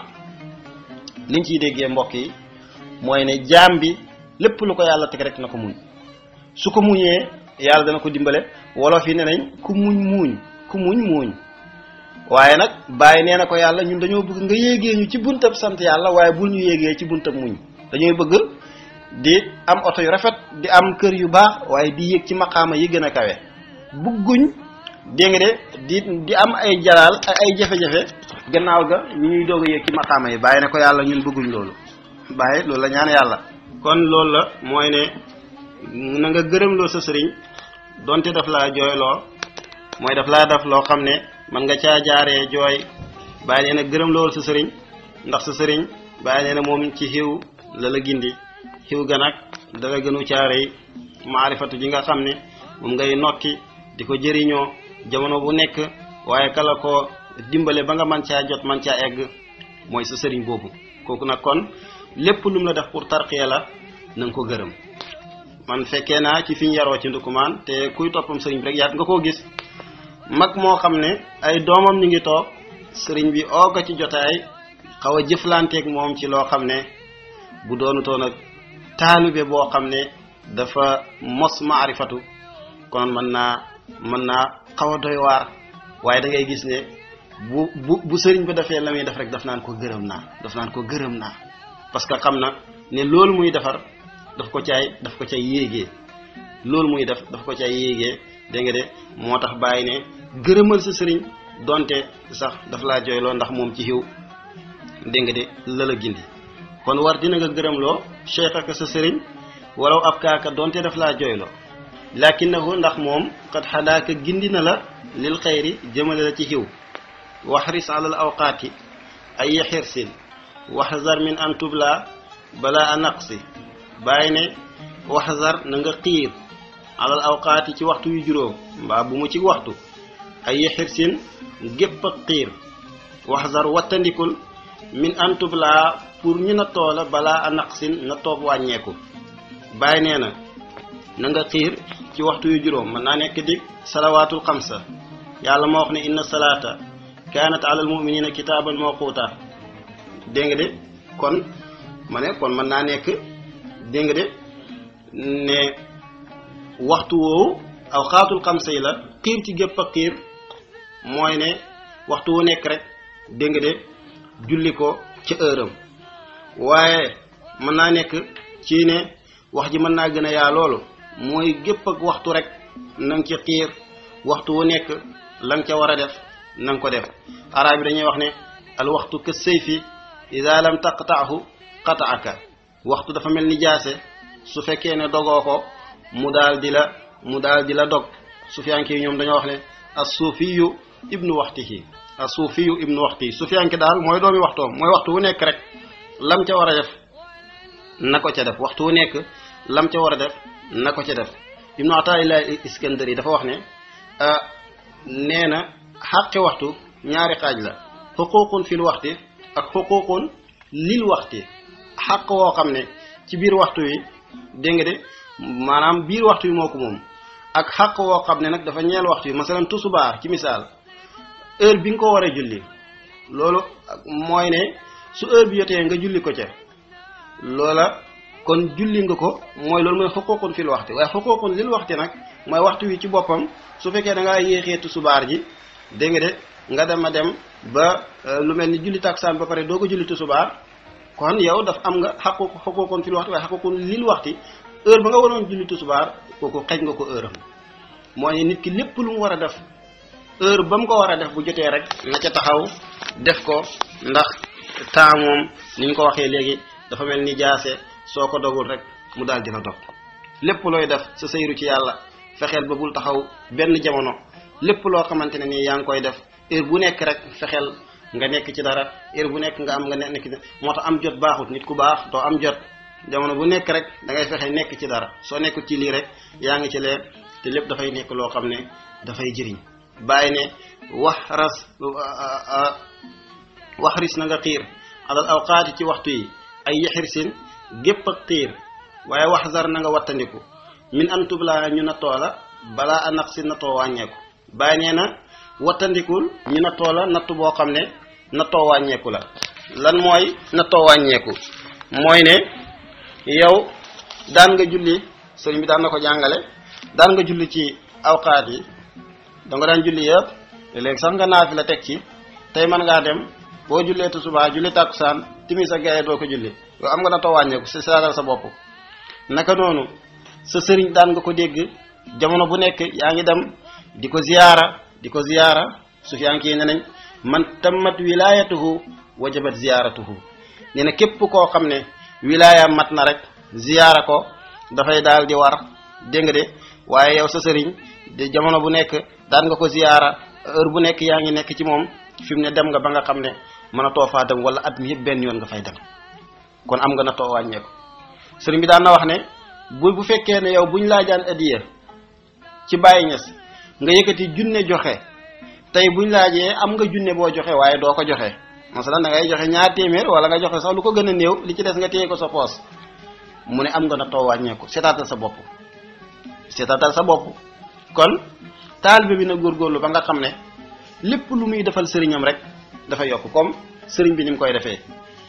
liñ ciy déggee mbokk yi mooy ne jaam bi lépp lu ko yàlla teg rek na ko muñ su ko muñee yàlla dana ko dimbale wolof yi ne nañ ku muñ muuñ ku muñ muuñ waaye nag bàyyi nee na ko yàlla ñun dañoo bëgg nga yéegee ñu ci buntab sant yàlla waaye bul ñu yéegee ci buntab muñ dañooy bëgg di am oto yu rafet di am kër yu baax waaye di yéeg ci maqaama yi gën a kawe bugguñ dégg nga de di di am ay jalaal ay jafe-jafe gannaaw ga ñu ñuy doog a yéeg ci maqaama yi bàyyi ne ko yàlla ñun bëgguñ loolu bàyyi loolu la ñaan yàlla kon loolu la mooy ne na nga gërëmloo sa sëriñ donte daf laa jooyloo mooy daf laa def loo xam ne man nga caa jaaree jooy bàyyi nee na gërëm loolu sa sëriñ ndax sa sëriñ bàyyi nee na moom ci xiw la la gindi xiw ga nag dala gënu caarey maarifatu ji nga xam ne moom ngay nokki di ko jëriñoo jamono bu nekk waaye kala ko dimbale ba nga man caa jot man caa egg mooy sa sëriñ boobu kooku nag kon lépp lu mu la def pour tarqiya la na nga ko gërëm man fekkee naa ci fi ñu yaroo ci ndukumaan te kuy toppam sëriñ bi rek yaat nga koo gis mag moo xam ne ay doomam ñu ngi toog sëriñ bi oo ko ci jotaay xaw a jëflanteeg moom ci loo xam ne bu doonutoon ak taalibe boo xam ne dafa mos maarifatu kon mën naa mën naa xaw a doy waar waaye da ngay gis ne bu bu bu sëriñ ba defee la muy def rek daf naan ko gërëm naa daf naan ko gërëm naa parce que xam na ne loolu muy defar daf ko caay daf ko cay yéegee loolu muy def daf ko cay yéegee dégg nga de moo tax bàyyi ne gërëmal sa sëriñ donte sax daf laa jooyloo ndax moom ci xiw dégg nga de la la gindi kon war dina nga gërëmloo cheikh ak sa sëriñ walaw ab kaaka donte daf laa jooyloo lakinahu ndax moom xat xadaaka gindi na la lil xayri jëmale la ci xiw waxris alal awqaati ay xirsin waxzar min an tubla bala a naqsi bàyyi ne waxzar na nga xiir alal awqaati ci waxtu yu juróom mbaa bu mu ci waxtu ay xirsin gépp ak xiir waxzar wattandikul min an tubla pour ñu na toola balaa a naqsin na toob wàññeeku bàyyi nee na na nga xiir ci waxtu yu juróom mën naa nekk dig salawaatul xamsa yàlla moo wax ne inna salaata kaanat alal muminina kitaaban mawquuta dégg nga de kon ma ne kon mën naa nekk dégg nga de ne waxtu woowu aw xaatul xamsa yi la xiir ci gépp ak xiir mooy ne waxtu wu nekk rek dégg nga de julli ko ca heure am waaye mën naa nekk ci ne wax ji mën naa gën a yaa loolu mooy gépp ak waxtu rek na nga ci xiir waxtu wu nekk la nga ca war a def na nga ko def arab yi dañuy wax ne al waxtu ka sayfi ida lam taqtaahu qataaka waxtu dafa mel ni jaase su fekkee ne dogoo ko mu daal di la mu daal di la dog sufiyanke yi ñoom dañoo wax ne as suufiyu ibnu waxtihi as suufiyu ibnu waxtihi sufiyanke daal mooy doomi waxtoom mooy waxtu wu nekk rek lam ca war a def na ko ca def waxtu wu nekk lam ca war a def na ko ca def ibnu ataillah iskandari dafa wax ne nee na xàqi waxtu ñaari xaaj la xuququn fil waxti ak xuququn lil waxti xàq woo xam ne ci biir waxtu wi dégg nga de maanaam biir waxtu wi moo ko moom ak xàq woo xam ne nag dafa ñeel waxtu wi masalan tusubaar ci misaal heure bi nga ko war a julli loolu mooy ne su heure bi jotee nga julli ko ca loola kon julli nga ko mooy loolu mooy xuququn fil waxti waaye xuququn lil waxti nag mooy waxtu wi ci boppam su fekkee da ngaa yéexee tusubaar ji dégg nga de nga dem a dem ba lu mel ni julli taksaan ba pare doo ko julli tusubaar kon yow daf am nga xaqu xuququn fil waxti waaye xuququn lil waxti heure ba nga waroon julli tusubaar kooku xej nga ko heure am mooy nit ki lépp lu mu war a def heure ba mu ko war a def bu jotee rek na ca taxaw def ko ndax temps moom ni ñu ko waxee léegi dafa mel ni jaase soo ko dogul rek mu daal dina dog lépp looy def sa sëyru ci yàlla fexeel ba bul taxaw benn jamono lépp loo xamante ne nii yaa ngi koy def heure bu nekk rek fexeel nga nekk ci dara heure bu nekk nga am nga nekk ci moo tax am jot baaxut nit ku baax doo am jot jamono bu nekk rek da ngay fexe nekk ci dara soo nekkul ci lii rek yaa ngi ci lee te lépp dafay nekk loo xam ne dafay jëriñ bàyyi ne wax ras wax ris na nga xiir alal awqaati ci waxtu yi ay yaxirsin gépp ak xiir waaye wax zar na nga wattandiku min an tublaa ñu na toola balaa a naq si nattoo wàññeeku bàyyi nee na wattandikul ñu na toola natt boo xam ne nattoo wàññeeku la lan mooy nattoo wàññeeku mooy ne yow daan nga julli sëriñ bi daan na ko jàngale daan nga julli ci awqaat yi da nga daan julli yëpp léegi sax nga naafi la teg ci tey mën ngaa dem boo jullee tisbaar julli tàkkusaan timis ak gaye doo ko julli yow am nga nattoo wàññeeku si saagal sa bopp naka noonu sa sëriñ daan nga ko dégg jamono bu nekk yaa ngi dem di ko ziyaara di ko ziyaara sufiyanke yi ne nañ man tammat wilayatuhu wajabat ziyaaratuhu nee na képp koo xam ne wilaaya mat na rek ziyaara ko dafay daal di war dégg nga de waaye yow sa sëriñ de jamono bu nekk daan nga ko ziyaara heure bu nekk yaa ngi nekk ci moom fi mu ne dem nga ba nga xam ne mën a too faa dem wala at mi yëpp benn yoon nga fay dem kon am nga na too wàññeeku sëriñ bi daan na wax ne bu bu fekkee ne yow buñ laajaan adiya ci bàyyi ñes nga yëkkati junne joxe tey buñ laajee am nga junne boo joxe waaye doo ko joxe masalan da ngay joxe ñaar téeméer wala nga joxe sax lu ko gën a néew li ci des nga téye ko sa poos mu ne am nga na too wàññeeku seetaatal sa bopp seetaatal sa bopp kon taalibe bi na góorgóorlu ba nga xam ne lépp lu muy defal sëriñam rek dafa yokk comme sëriñ bi ni mu koy defee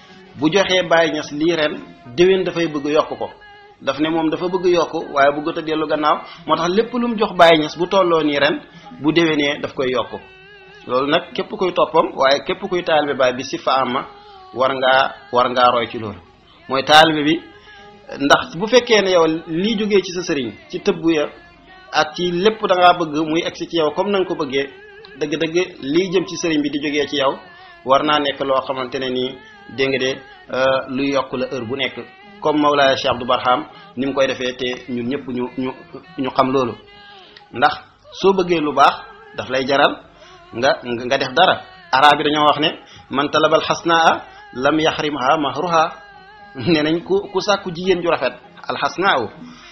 bu joxee bàyyi ñes lii ren déwén dafay bëgg yokk ko daf ne moom dafa bëgg yokk waaye bëggut a dellu gannaaw moo tax lépp lu mu jox bàyyi ñes bu tolloo nii ren bu déwénee daf koy yokk loolu nag képp kuy toppam waaye képp kuy taalibe baay bi si fa ama war ngaa war ngaa roy ci loolu mooy taalibe bi ndax bu fekkee ne yow lii jógee ci sa sëriñ ci tëbb ya ak ci lépp da ngaa bëgg muy egsi ci yow comme na nga ko bëggee dëgg-dëgg lii jëm ci sëriñ bi di jógee ci yow war naa nekk loo xamante ne nii dégg nga de luy yokk la heure bu nekk comme Mawlaaya Cheikh Abdou Barham ni mu koy defee te ñun ñëpp ñu ñu ñu xam loolu ndax soo bëggee lu baax daf lay jaral nga nga def dara arab yi dañoo wax ne man talabal xasnaa lam yaxrimha mahruha nee nañ ku ku sàkku jigéen ju rafet alxasnaa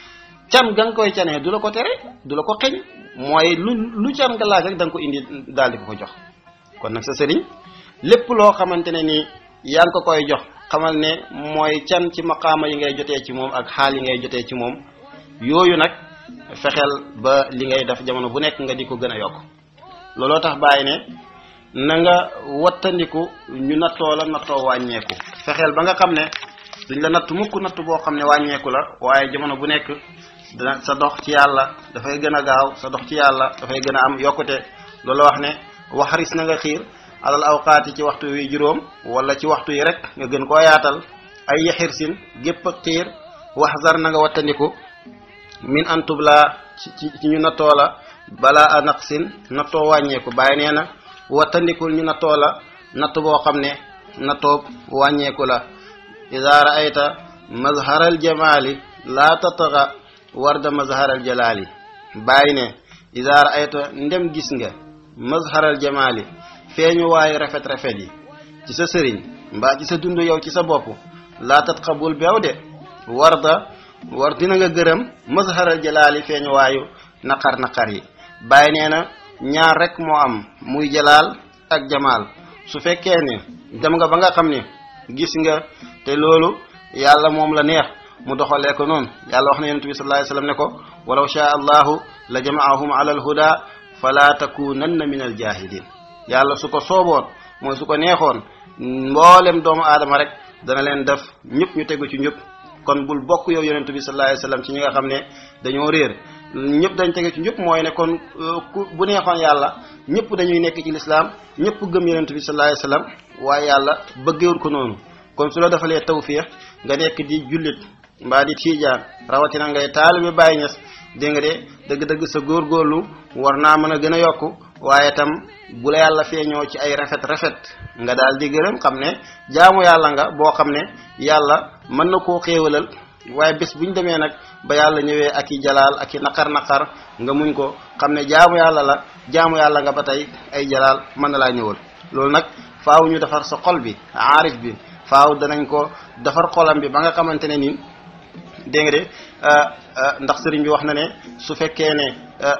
can ga nga koy canee du la ko tere du la ko xeñ mooy lu lu can nga laaj rek da nga ko indi daal di ko ko jox kon nag sa sëriñ lépp loo xamante ne ni yaa ngi ko koy jox xamal ne mooy can ci maqaama yi ngay jotee ci moom ak xaal yi ngay jotee ci moom yooyu nag fexeel ba li ngay def jamono bu nekk nga di ko gën a yokk looloo tax bàyyi ne na nga wattandiku ñu nattoo la nattoo wàññeeku fexeel ba nga xam ne duñ la natt mukk natt boo xam ne wàññeeku la waaye jamono bu nekk dana sa dox ci yàlla dafay gën a gaaw sa dox ci yàlla dafay gën a am yokkute loolu wax ne waxaris na nga xiir alal awqaati ci waxtu wi juróom wala ci waxtu yi rek nga gën koo yaatal ay yaxirsin gépp ak xiir waxzar na nga wattandiku min antubla ci ci ñu nattoo la balaa a naqsin nattoo wàññeeku bàyyi nee na wattandikul ñu nattoo la natt boo xam ne nattoo wàññeeku la ida raayta mazharal jamaali laa tataxa warda mazharal jalaali bàyyi ne ida raayta ndem gis nga mazharal jamaali feeñu waayu rafet rafet yi ci sa sëriñ mbaa ci sa dund yow ci sa bopp laa tatxa bul beew de warda war dina nga gërëm mazharal jalaali feeñu waayu naqar naqar yi bàyyi nee na ñaar rek moo am muy jalaal ak jamaal su fekkee ne dem nga ba nga xam ne gis nga te loolu yàlla moom la neex mu doxalee ko noonu yàlla wax na yonent bi sallallahu alayhi wasallam ne ko walaw shaa allahu la jamaahum ala alhuda fala takunanna min aljahilin yàlla su ko sooboon mooy su ko neexoon mboolem doomu aadama rek dana leen def ñëpp ñu tegu ci ñëpp kon bul bokk yow yonent bi sallallahu alayhi wasallam ci ñi nga xam ne dañoo réer ñëpp dañ tege ci ñëpp mooy ne kon ku bu neexoon yàlla ñëpp dañuy nekk ci lislaam ñëpp gëm yonent bi sallallahu alayhi wasallam waaye yàlla bëggewul ko noonu kon su la defalee tawfiix nga nekk di jullit mbaa di tiijaan rawatina ngay taalibe Baay Ñas dégg nga de dëgg-dëgg sa góorgóorlu war naa mën a gën a yokku waaye tam bu la yàlla feeñoo ci ay rafet rafet nga daal di gërëm xam ne jaamu yàlla nga boo xam ne yàlla mën na koo xéewalal waaye bés bu ñu demee nag ba yàlla ñëwee ak i jalaal ak i naqar naqar nga muñ ko xam ne jaamu yàlla la jaamu yàlla nga ba tey ay jalaal mën na laa ñëwal loolu nag faaw ñu defar sa xol bi aarif bi faaw danañ ko defar xolam bi ba nga xamante ne nii dégg nga de ndax sëriñ bi wax na ne su fekkee ne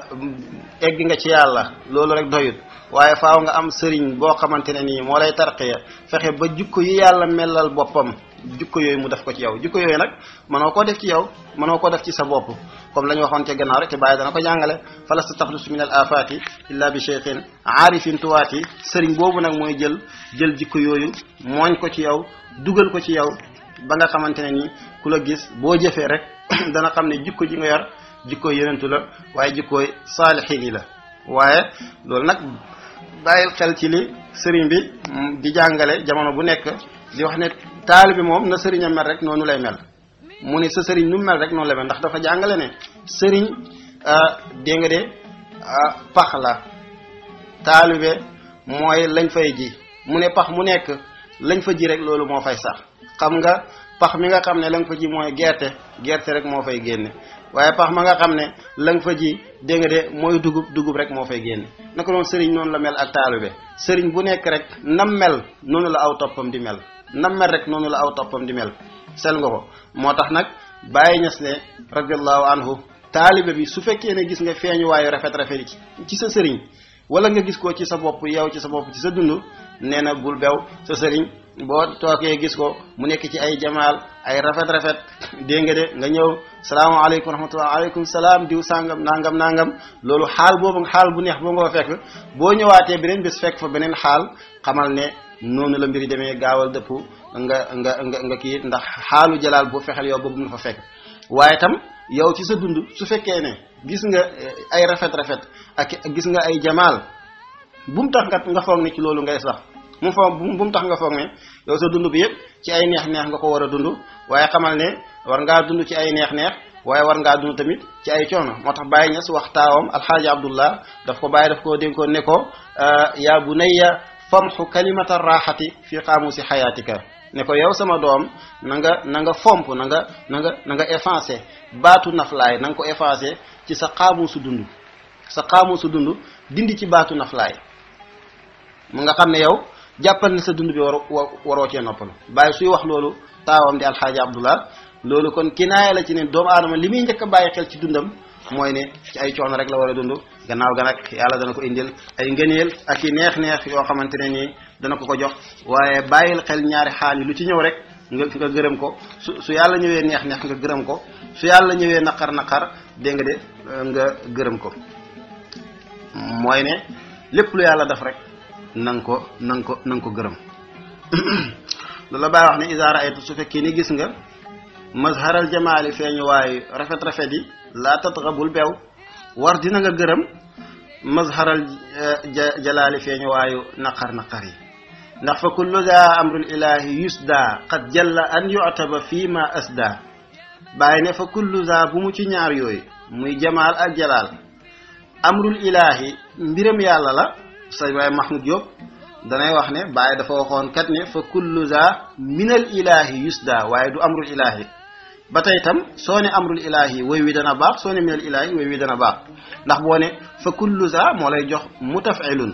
egg nga ci yàlla loolu rek doyut waaye faaw nga am sëriñ boo xamante ne nii moo lay tarqiya fexe ba jukko yi yàlla melal boppam jukko yooyu mu def ko ci yow jukko yooyu nag mënoo koo def ci yow mënoo koo def ci sa bopp comme la ñu waxoon ca gannaaw rek te bàyyi dana ko jàngale falasta taxlusu min al afati illa bi cheikhin aarifin tuwaati sëriñ boobu nag mooy jël jël jikko yooyu mooñ ko ci yow dugal ko ci yow ba nga xamante ne nii ku la gis boo jëfee rek dana xam ne jikko ji nga yor jikko yenentu la waaye jikkooy saalixiin yi la waaye loolu nag bàyyil xel ci li sëriñ bi di jàngale jamono bu nekk di wax ne taalibe moom na sëriñam mel rek noonu lay mel mu ne sa sëriñ nu mel rek noonu lay mel ndax dafa jàngale ne sëriñ dégg nga de pax la taalibe mooy lañ fay ji mu ne pax mu nekk lañ fa ji rek loolu moo fay sax xam nga pax mi nga xam ne la nga fa ji mooy gerte gerte rek moo fay génne waaye pax ma nga xam ne la nga fa ji dégg nga de mooy dugub dugub rek moo fay génne naka noonu sëriñ noonu la mel ak taalibe sëriñ bu nekk rek nam mel noonu la aw toppam di mel nam mel rek noonu la aw toppam di mel sel nga ko moo tax nag bàyyi ñas ne radiallahu anhu taalibe bi su fekkee ne gis nga feeñu waayu rafet rafet yi ci sa sëriñ wala nga gis ko ci sa bopp yow ci sa bopp ci sa dund nee na bul bew sa sëriñ boo tookee gis ko mu nekk ci ay jamaal ay rafet rafet dégg nga de nga ñëw salaamaaleykum rahmatullah aleykum salaam diw sàngam nangam nangam loolu xaal boobu xaal bu neex boo nga fa fekk boo ñëwaatee beneen bés fekk fa beneen xaal xamal ne noonu la mbiri demee gaawal dëpp nga nga nga nga kii ndax xaalu jalaal boo fexeel yow boobu na fa fekk waaye tam yow ci sa dund su fekkee ne gis nga ay rafet rafet ak gis nga ay jamaal bu mu tax nga nga foog ne ci loolu ngay sax mu foog bu mu tax nga foog ne yow sa dund bi yëpp ci ay neex-neex nga ko war a dund waaye xamal ne war ngaa dund ci ay neex-neex waaye war ngaa dund tamit ci ay coono moo tax Baye Niass wax taawam alxaaji Abdullah daf ko bàyyi daf koo dénkoon ne ko yaa bunayya famxu kalimata raaxati fi qaamusi xayaatika ne ko yow sama doom na nga na nga fomp na nga na nga na nga effacé baatu naflaay na nga ko effacé ci sa qaamusu dund sa qaamusu dund dindi ci baatu naflaay mu nga xam ne yow jàppal ne sa dund bi war waroo cee noppalu bàyyi suy wax loolu taawam di alxaaji abdullah loolu kon kinaaya la ci ne doomu aadama li muy njëkk a bàyyi xel ci dundam mooy ne ci ay coono rek la war a dund gannaaw ga nag yàlla dana ko indil ay ngëneel ak i neex-neex yoo xamante ne nii dana ko ko jox waaye bàyyil xel ñaari xaal yi lu ci ñëw rek nga nga gërëm ko su su yàlla ñëwee neex-neex nga gërëm ko su yàlla ñëwee naqar naqar dégg nga de nga gërëm ko mooy ne lépp lu yàlla def rek na nga ko na nga ko na nga ko gërëm loolu la bàyyi wax ne isaara aytu su fekkee ni gis nga mazharal jamaali feeñu waayu rafet rafet yi laa tatxabul beew war dina nga gërëm mazharal jalaali feeñu waayu naqar naqar yi ndax fa kullu daa amrul ilahi yusda qad jalla an yu'taba fii ma asda bàyyi ne fa kullu daa bu mu ci ñaar yooyu muy jamaal ak jalaal amrul ilahi mbiram yàlla la say waaye Mahmoud Diop danay wax ne bàyyi dafa waxoon kat ne fa kullu za minal ilahi yusda waaye du amrul ilahi ba tey tam soo ne amrul ilahi woy wi dana baax soo ne minal ilahi woy wi dana baax ndax boo ne fa kullu za moo lay jox mutafilun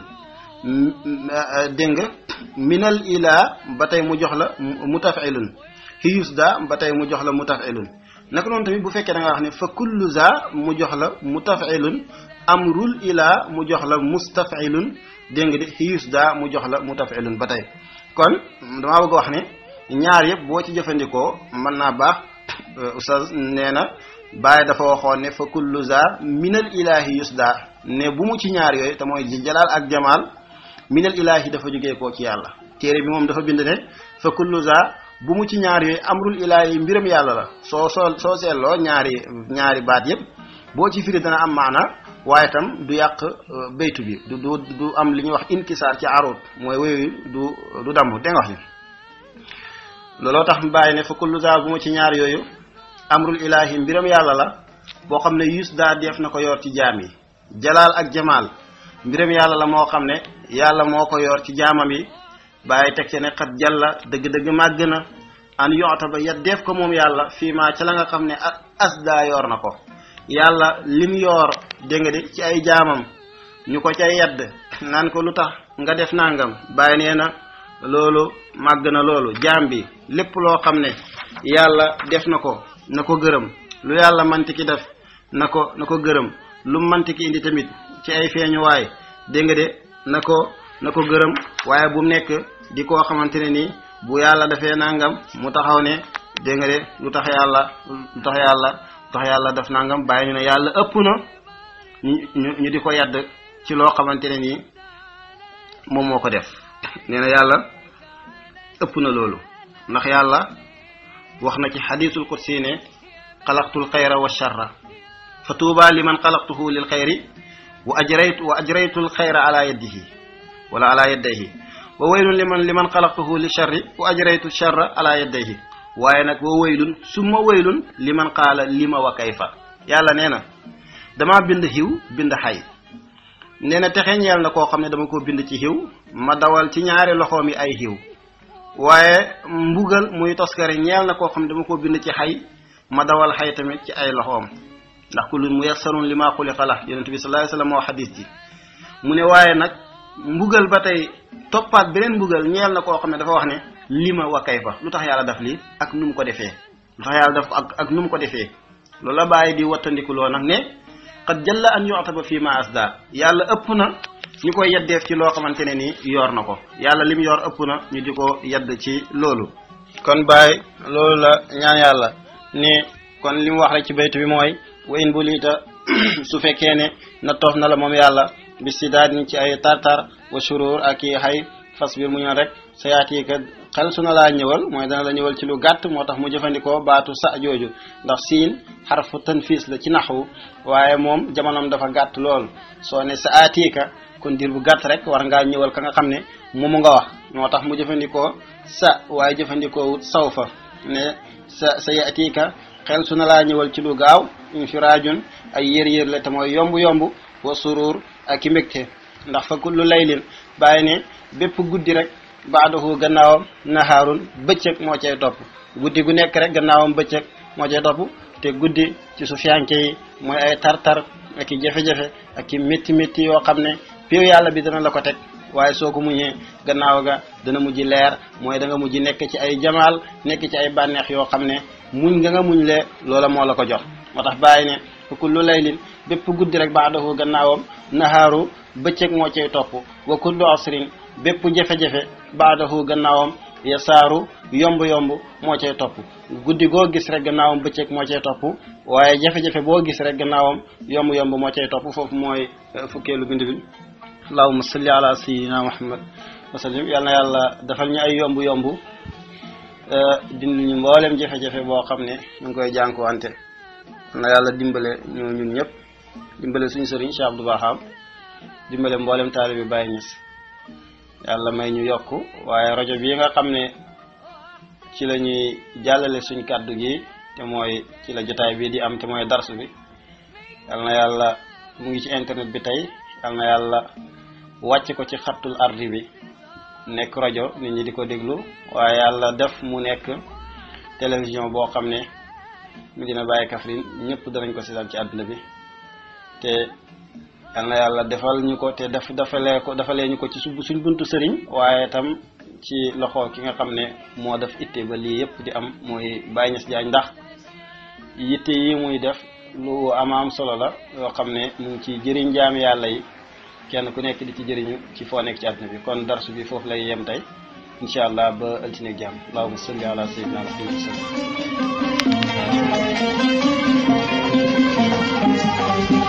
dégg nga minal ilah ba tey mu jox la mutafilun hi yusda ba tey mu jox la mutafilun naka noonu tamit bu fekkee da nga wax ne fa kullu za mu jox la mutafilun amrul ila mu jox la mustafilun dégg nga de xius daa mu jox la mutafilun ba tey kon damaa bëgg wax ne ñaar yëpp boo ci jëfandikoo mën naa baax oustaz nee na Baye dafa waxoon ne fa kullu za minal ilahi yusda ne bu mu ci ñaar yooyu te mooy jalaal ak jamaal minal ilahi dafa jógee koo ci yàlla téere bi moom dafa bind ne fa kullu za bu mu ci ñaar yooyu amrul ilahi mbiram yàlla la soo soo soo seetloo ñaari ñaari baat yëpp boo ci firi dana am maana waaye tam du yàq baytu bi du du du am li ñuy wax inkisaar ci arut mooy wéyu du du damm dégg nga wax ni looloo tax bàyyi ne fa kullu za bu ma ci ñaar yooyu amrul ilahi mbiram yàlla la boo xam ne yus daa def na ko yor ci jaam yi jalaal ak jamaal mbiram yàlla la moo xam ne yàlla moo ko yor ci jaamam yi bàyyi teg ci ne xat jàlla dëgg-dëgg màgg na an yoota ba ya def ko moom yàlla fii maa ca la nga xam ne as daa yor na ko yàlla lim yor dégg nga de ci ay jaamam ñu ko ca yedd naan ko lu tax nga def nangam bàyyi nee na loolu màgg na loolu jaam bi lépp loo xam ne yàlla def na ko na ko gërëm lu yàlla manti ki def na ko na ko gërëm lu manti ki indi tamit ci ay feeñuwaay dégg nga de na ko na ko gërëm waaye bu mu nekk di koo xamante ne nii bu yàlla defee nangam mu taxaw ne dégg nga de lu tax yàlla lu tax yàlla lu tax yàlla def nangam bàyyi ñu ne yàlla ëpp na ñu ñu ñu di ko yedd ci loo xamante ne nii moom moo ko def nee na yàlla ëpp na loolu ndax yàlla wax na ci xadiisul qudsi ne xalaqtul xayra wa charra fa tuuba liman xalaqtuhu lil xayri wa ajraytu wa ajraytul xayra ala yadihi wala ala yadayhi wa waylun liman liman xalaqtuhu li charri wa ajraytu charra ala yadayhi waaye nag wa waylun summa waylun liman qaala lima wa kayfa yàlla nee na dama bind xiw bind xay nee na texe ñeel na koo xam ne dama ko bind ci xiw ma dawal ci ñaari loxoom yi ay xiw waaye mbugal muy toskare ñeel na koo xam ne dama ko bind ci xay ma dawal xay tamit ci ay loxoom ndax kullun muyassarun li maa xuliqa la yonent bi sallallahu alayhi wasallam moo xadis ji mu ne waaye nag mbugal ba tey toppaat beneen mbugal ñeel na koo xam ne dafa wax ne lima wa kayfa lu tax yàlla def lii ak nu mu ko defee lu tax yàlla def ko ak ak nu mu ko defee loolu la bàyyi di wattandikuloo nag ne qad jalla an yu'taba fii ma asda yàlla ëpp na ñu koy yeddeef ci loo xamante ne ni yor na ko yàlla lim yor ëpp na ñu di ko yedd ci loolu kon bàyyi loolu la ñaan yàlla ni kon li mu wax rek ci baytu bi mooy wa in bulita su fekkee ne na toof na la moom yàlla bi si daal ni ci ay tartar wa shurur ak i xay fas biir mu ñoon rek sa yaati ka xel su na laa ñëwal mooy dana la ñëwal ci lu gàtt moo tax mu jëfandikoo baatu sa jooju ndax siin xarfu tanfiis la ci naxwu waaye moom jamonoom dafa gàtt lool soo ne sa aatiika kon diir bu gàtt rek war ngaa ñëwal ka nga xam ne moomu nga wax moo tax mu jëfandikoo sa waaye jëfandikoo wut saw fa ne sa sa yaatiika xel su na laa ñëwal ci lu gaaw infiraajun ay yër-yër la te mooy yomb-yomb wa surur ak i mbégte ndax fa kullu laylin bàyyi ne bépp guddi rek baadahu gannaawam nahaarun bëccëg moo cay topp guddi gu nekk rek gannaawam bëccëg moo cay topp te guddi ci su fiyanke yi mooy ay tar-tar ak i jafe-jafe ak i métti métti yoo xam ne piiw yàlla bi dana la ko teg waaye soo ko muñee gannaaw ga dana mujj leer mooy da nga mujj nekk ci ay jamaal nekk ci ay bànneex yoo xam ne muñ nga nga muñ lee loola moo la ko jox moo tax bàyyi ne fa kullu laylin bépp guddi rek baadahu gannaawam nahaaru bëccëg moo cay topp wa kullu asrin bépp jafe-jafe baadahu gannaawam yasaaru yomb-yomb moo cay topp guddi goo gis rek gannaawam bëccëg moo cay topp waaye jafe-jafe boo gis rek gannaawam yomb-yomb moo cay topp foofu mooy fukkeelu bind bi allahumma salli ala sayyidina muhammad wa sallim yal na yàlla defal ñu ay yomb-yomb dindi ñu mboolem jafe-jafe boo xam ne ñu ngi koy jànkuwante na yàlla dimbale ñu ñun ñëpp dimbale suñu sëriñ Cheikh Abdou Baham dimbale mboolem taalibe bi Baye Niass yàlla may ñu yokk waaye rajo bii nga xam ne ci la ñuy jàllale suñ kàddu gi te mooy ci la jotaay bii di am te mooy darsu bi yal na yàlla mu ngi ci internet bi tey yal na yàlla wàcc ko ci xattul ardi bi nekk rajo nit ñi di ko déglu waaye yàlla def mu nekk télévision boo xam ne Medina Baye Kaffrine ñëpp danañ ko seetaan ci àdduna bi te yal na yàlla defal ñu ko te def defalee ko defalee ñu ko ci suñ buntu sëriñ waaye tam ci loxo ki nga xam ne moo def itte ba lii yëpp di am mooy Baye Niass Diagne ndax yitte yi muy def lu ama am solo la yoo xam ne mu ngi ci jëriñ jaami yàlla yi kenn ku nekk di ci jëriñu ci foo nekk ci àdduna bi kon darsu bi foofu lay yem tey incha allah ba altine jàmm allahumma salli ala sayyidina muhammad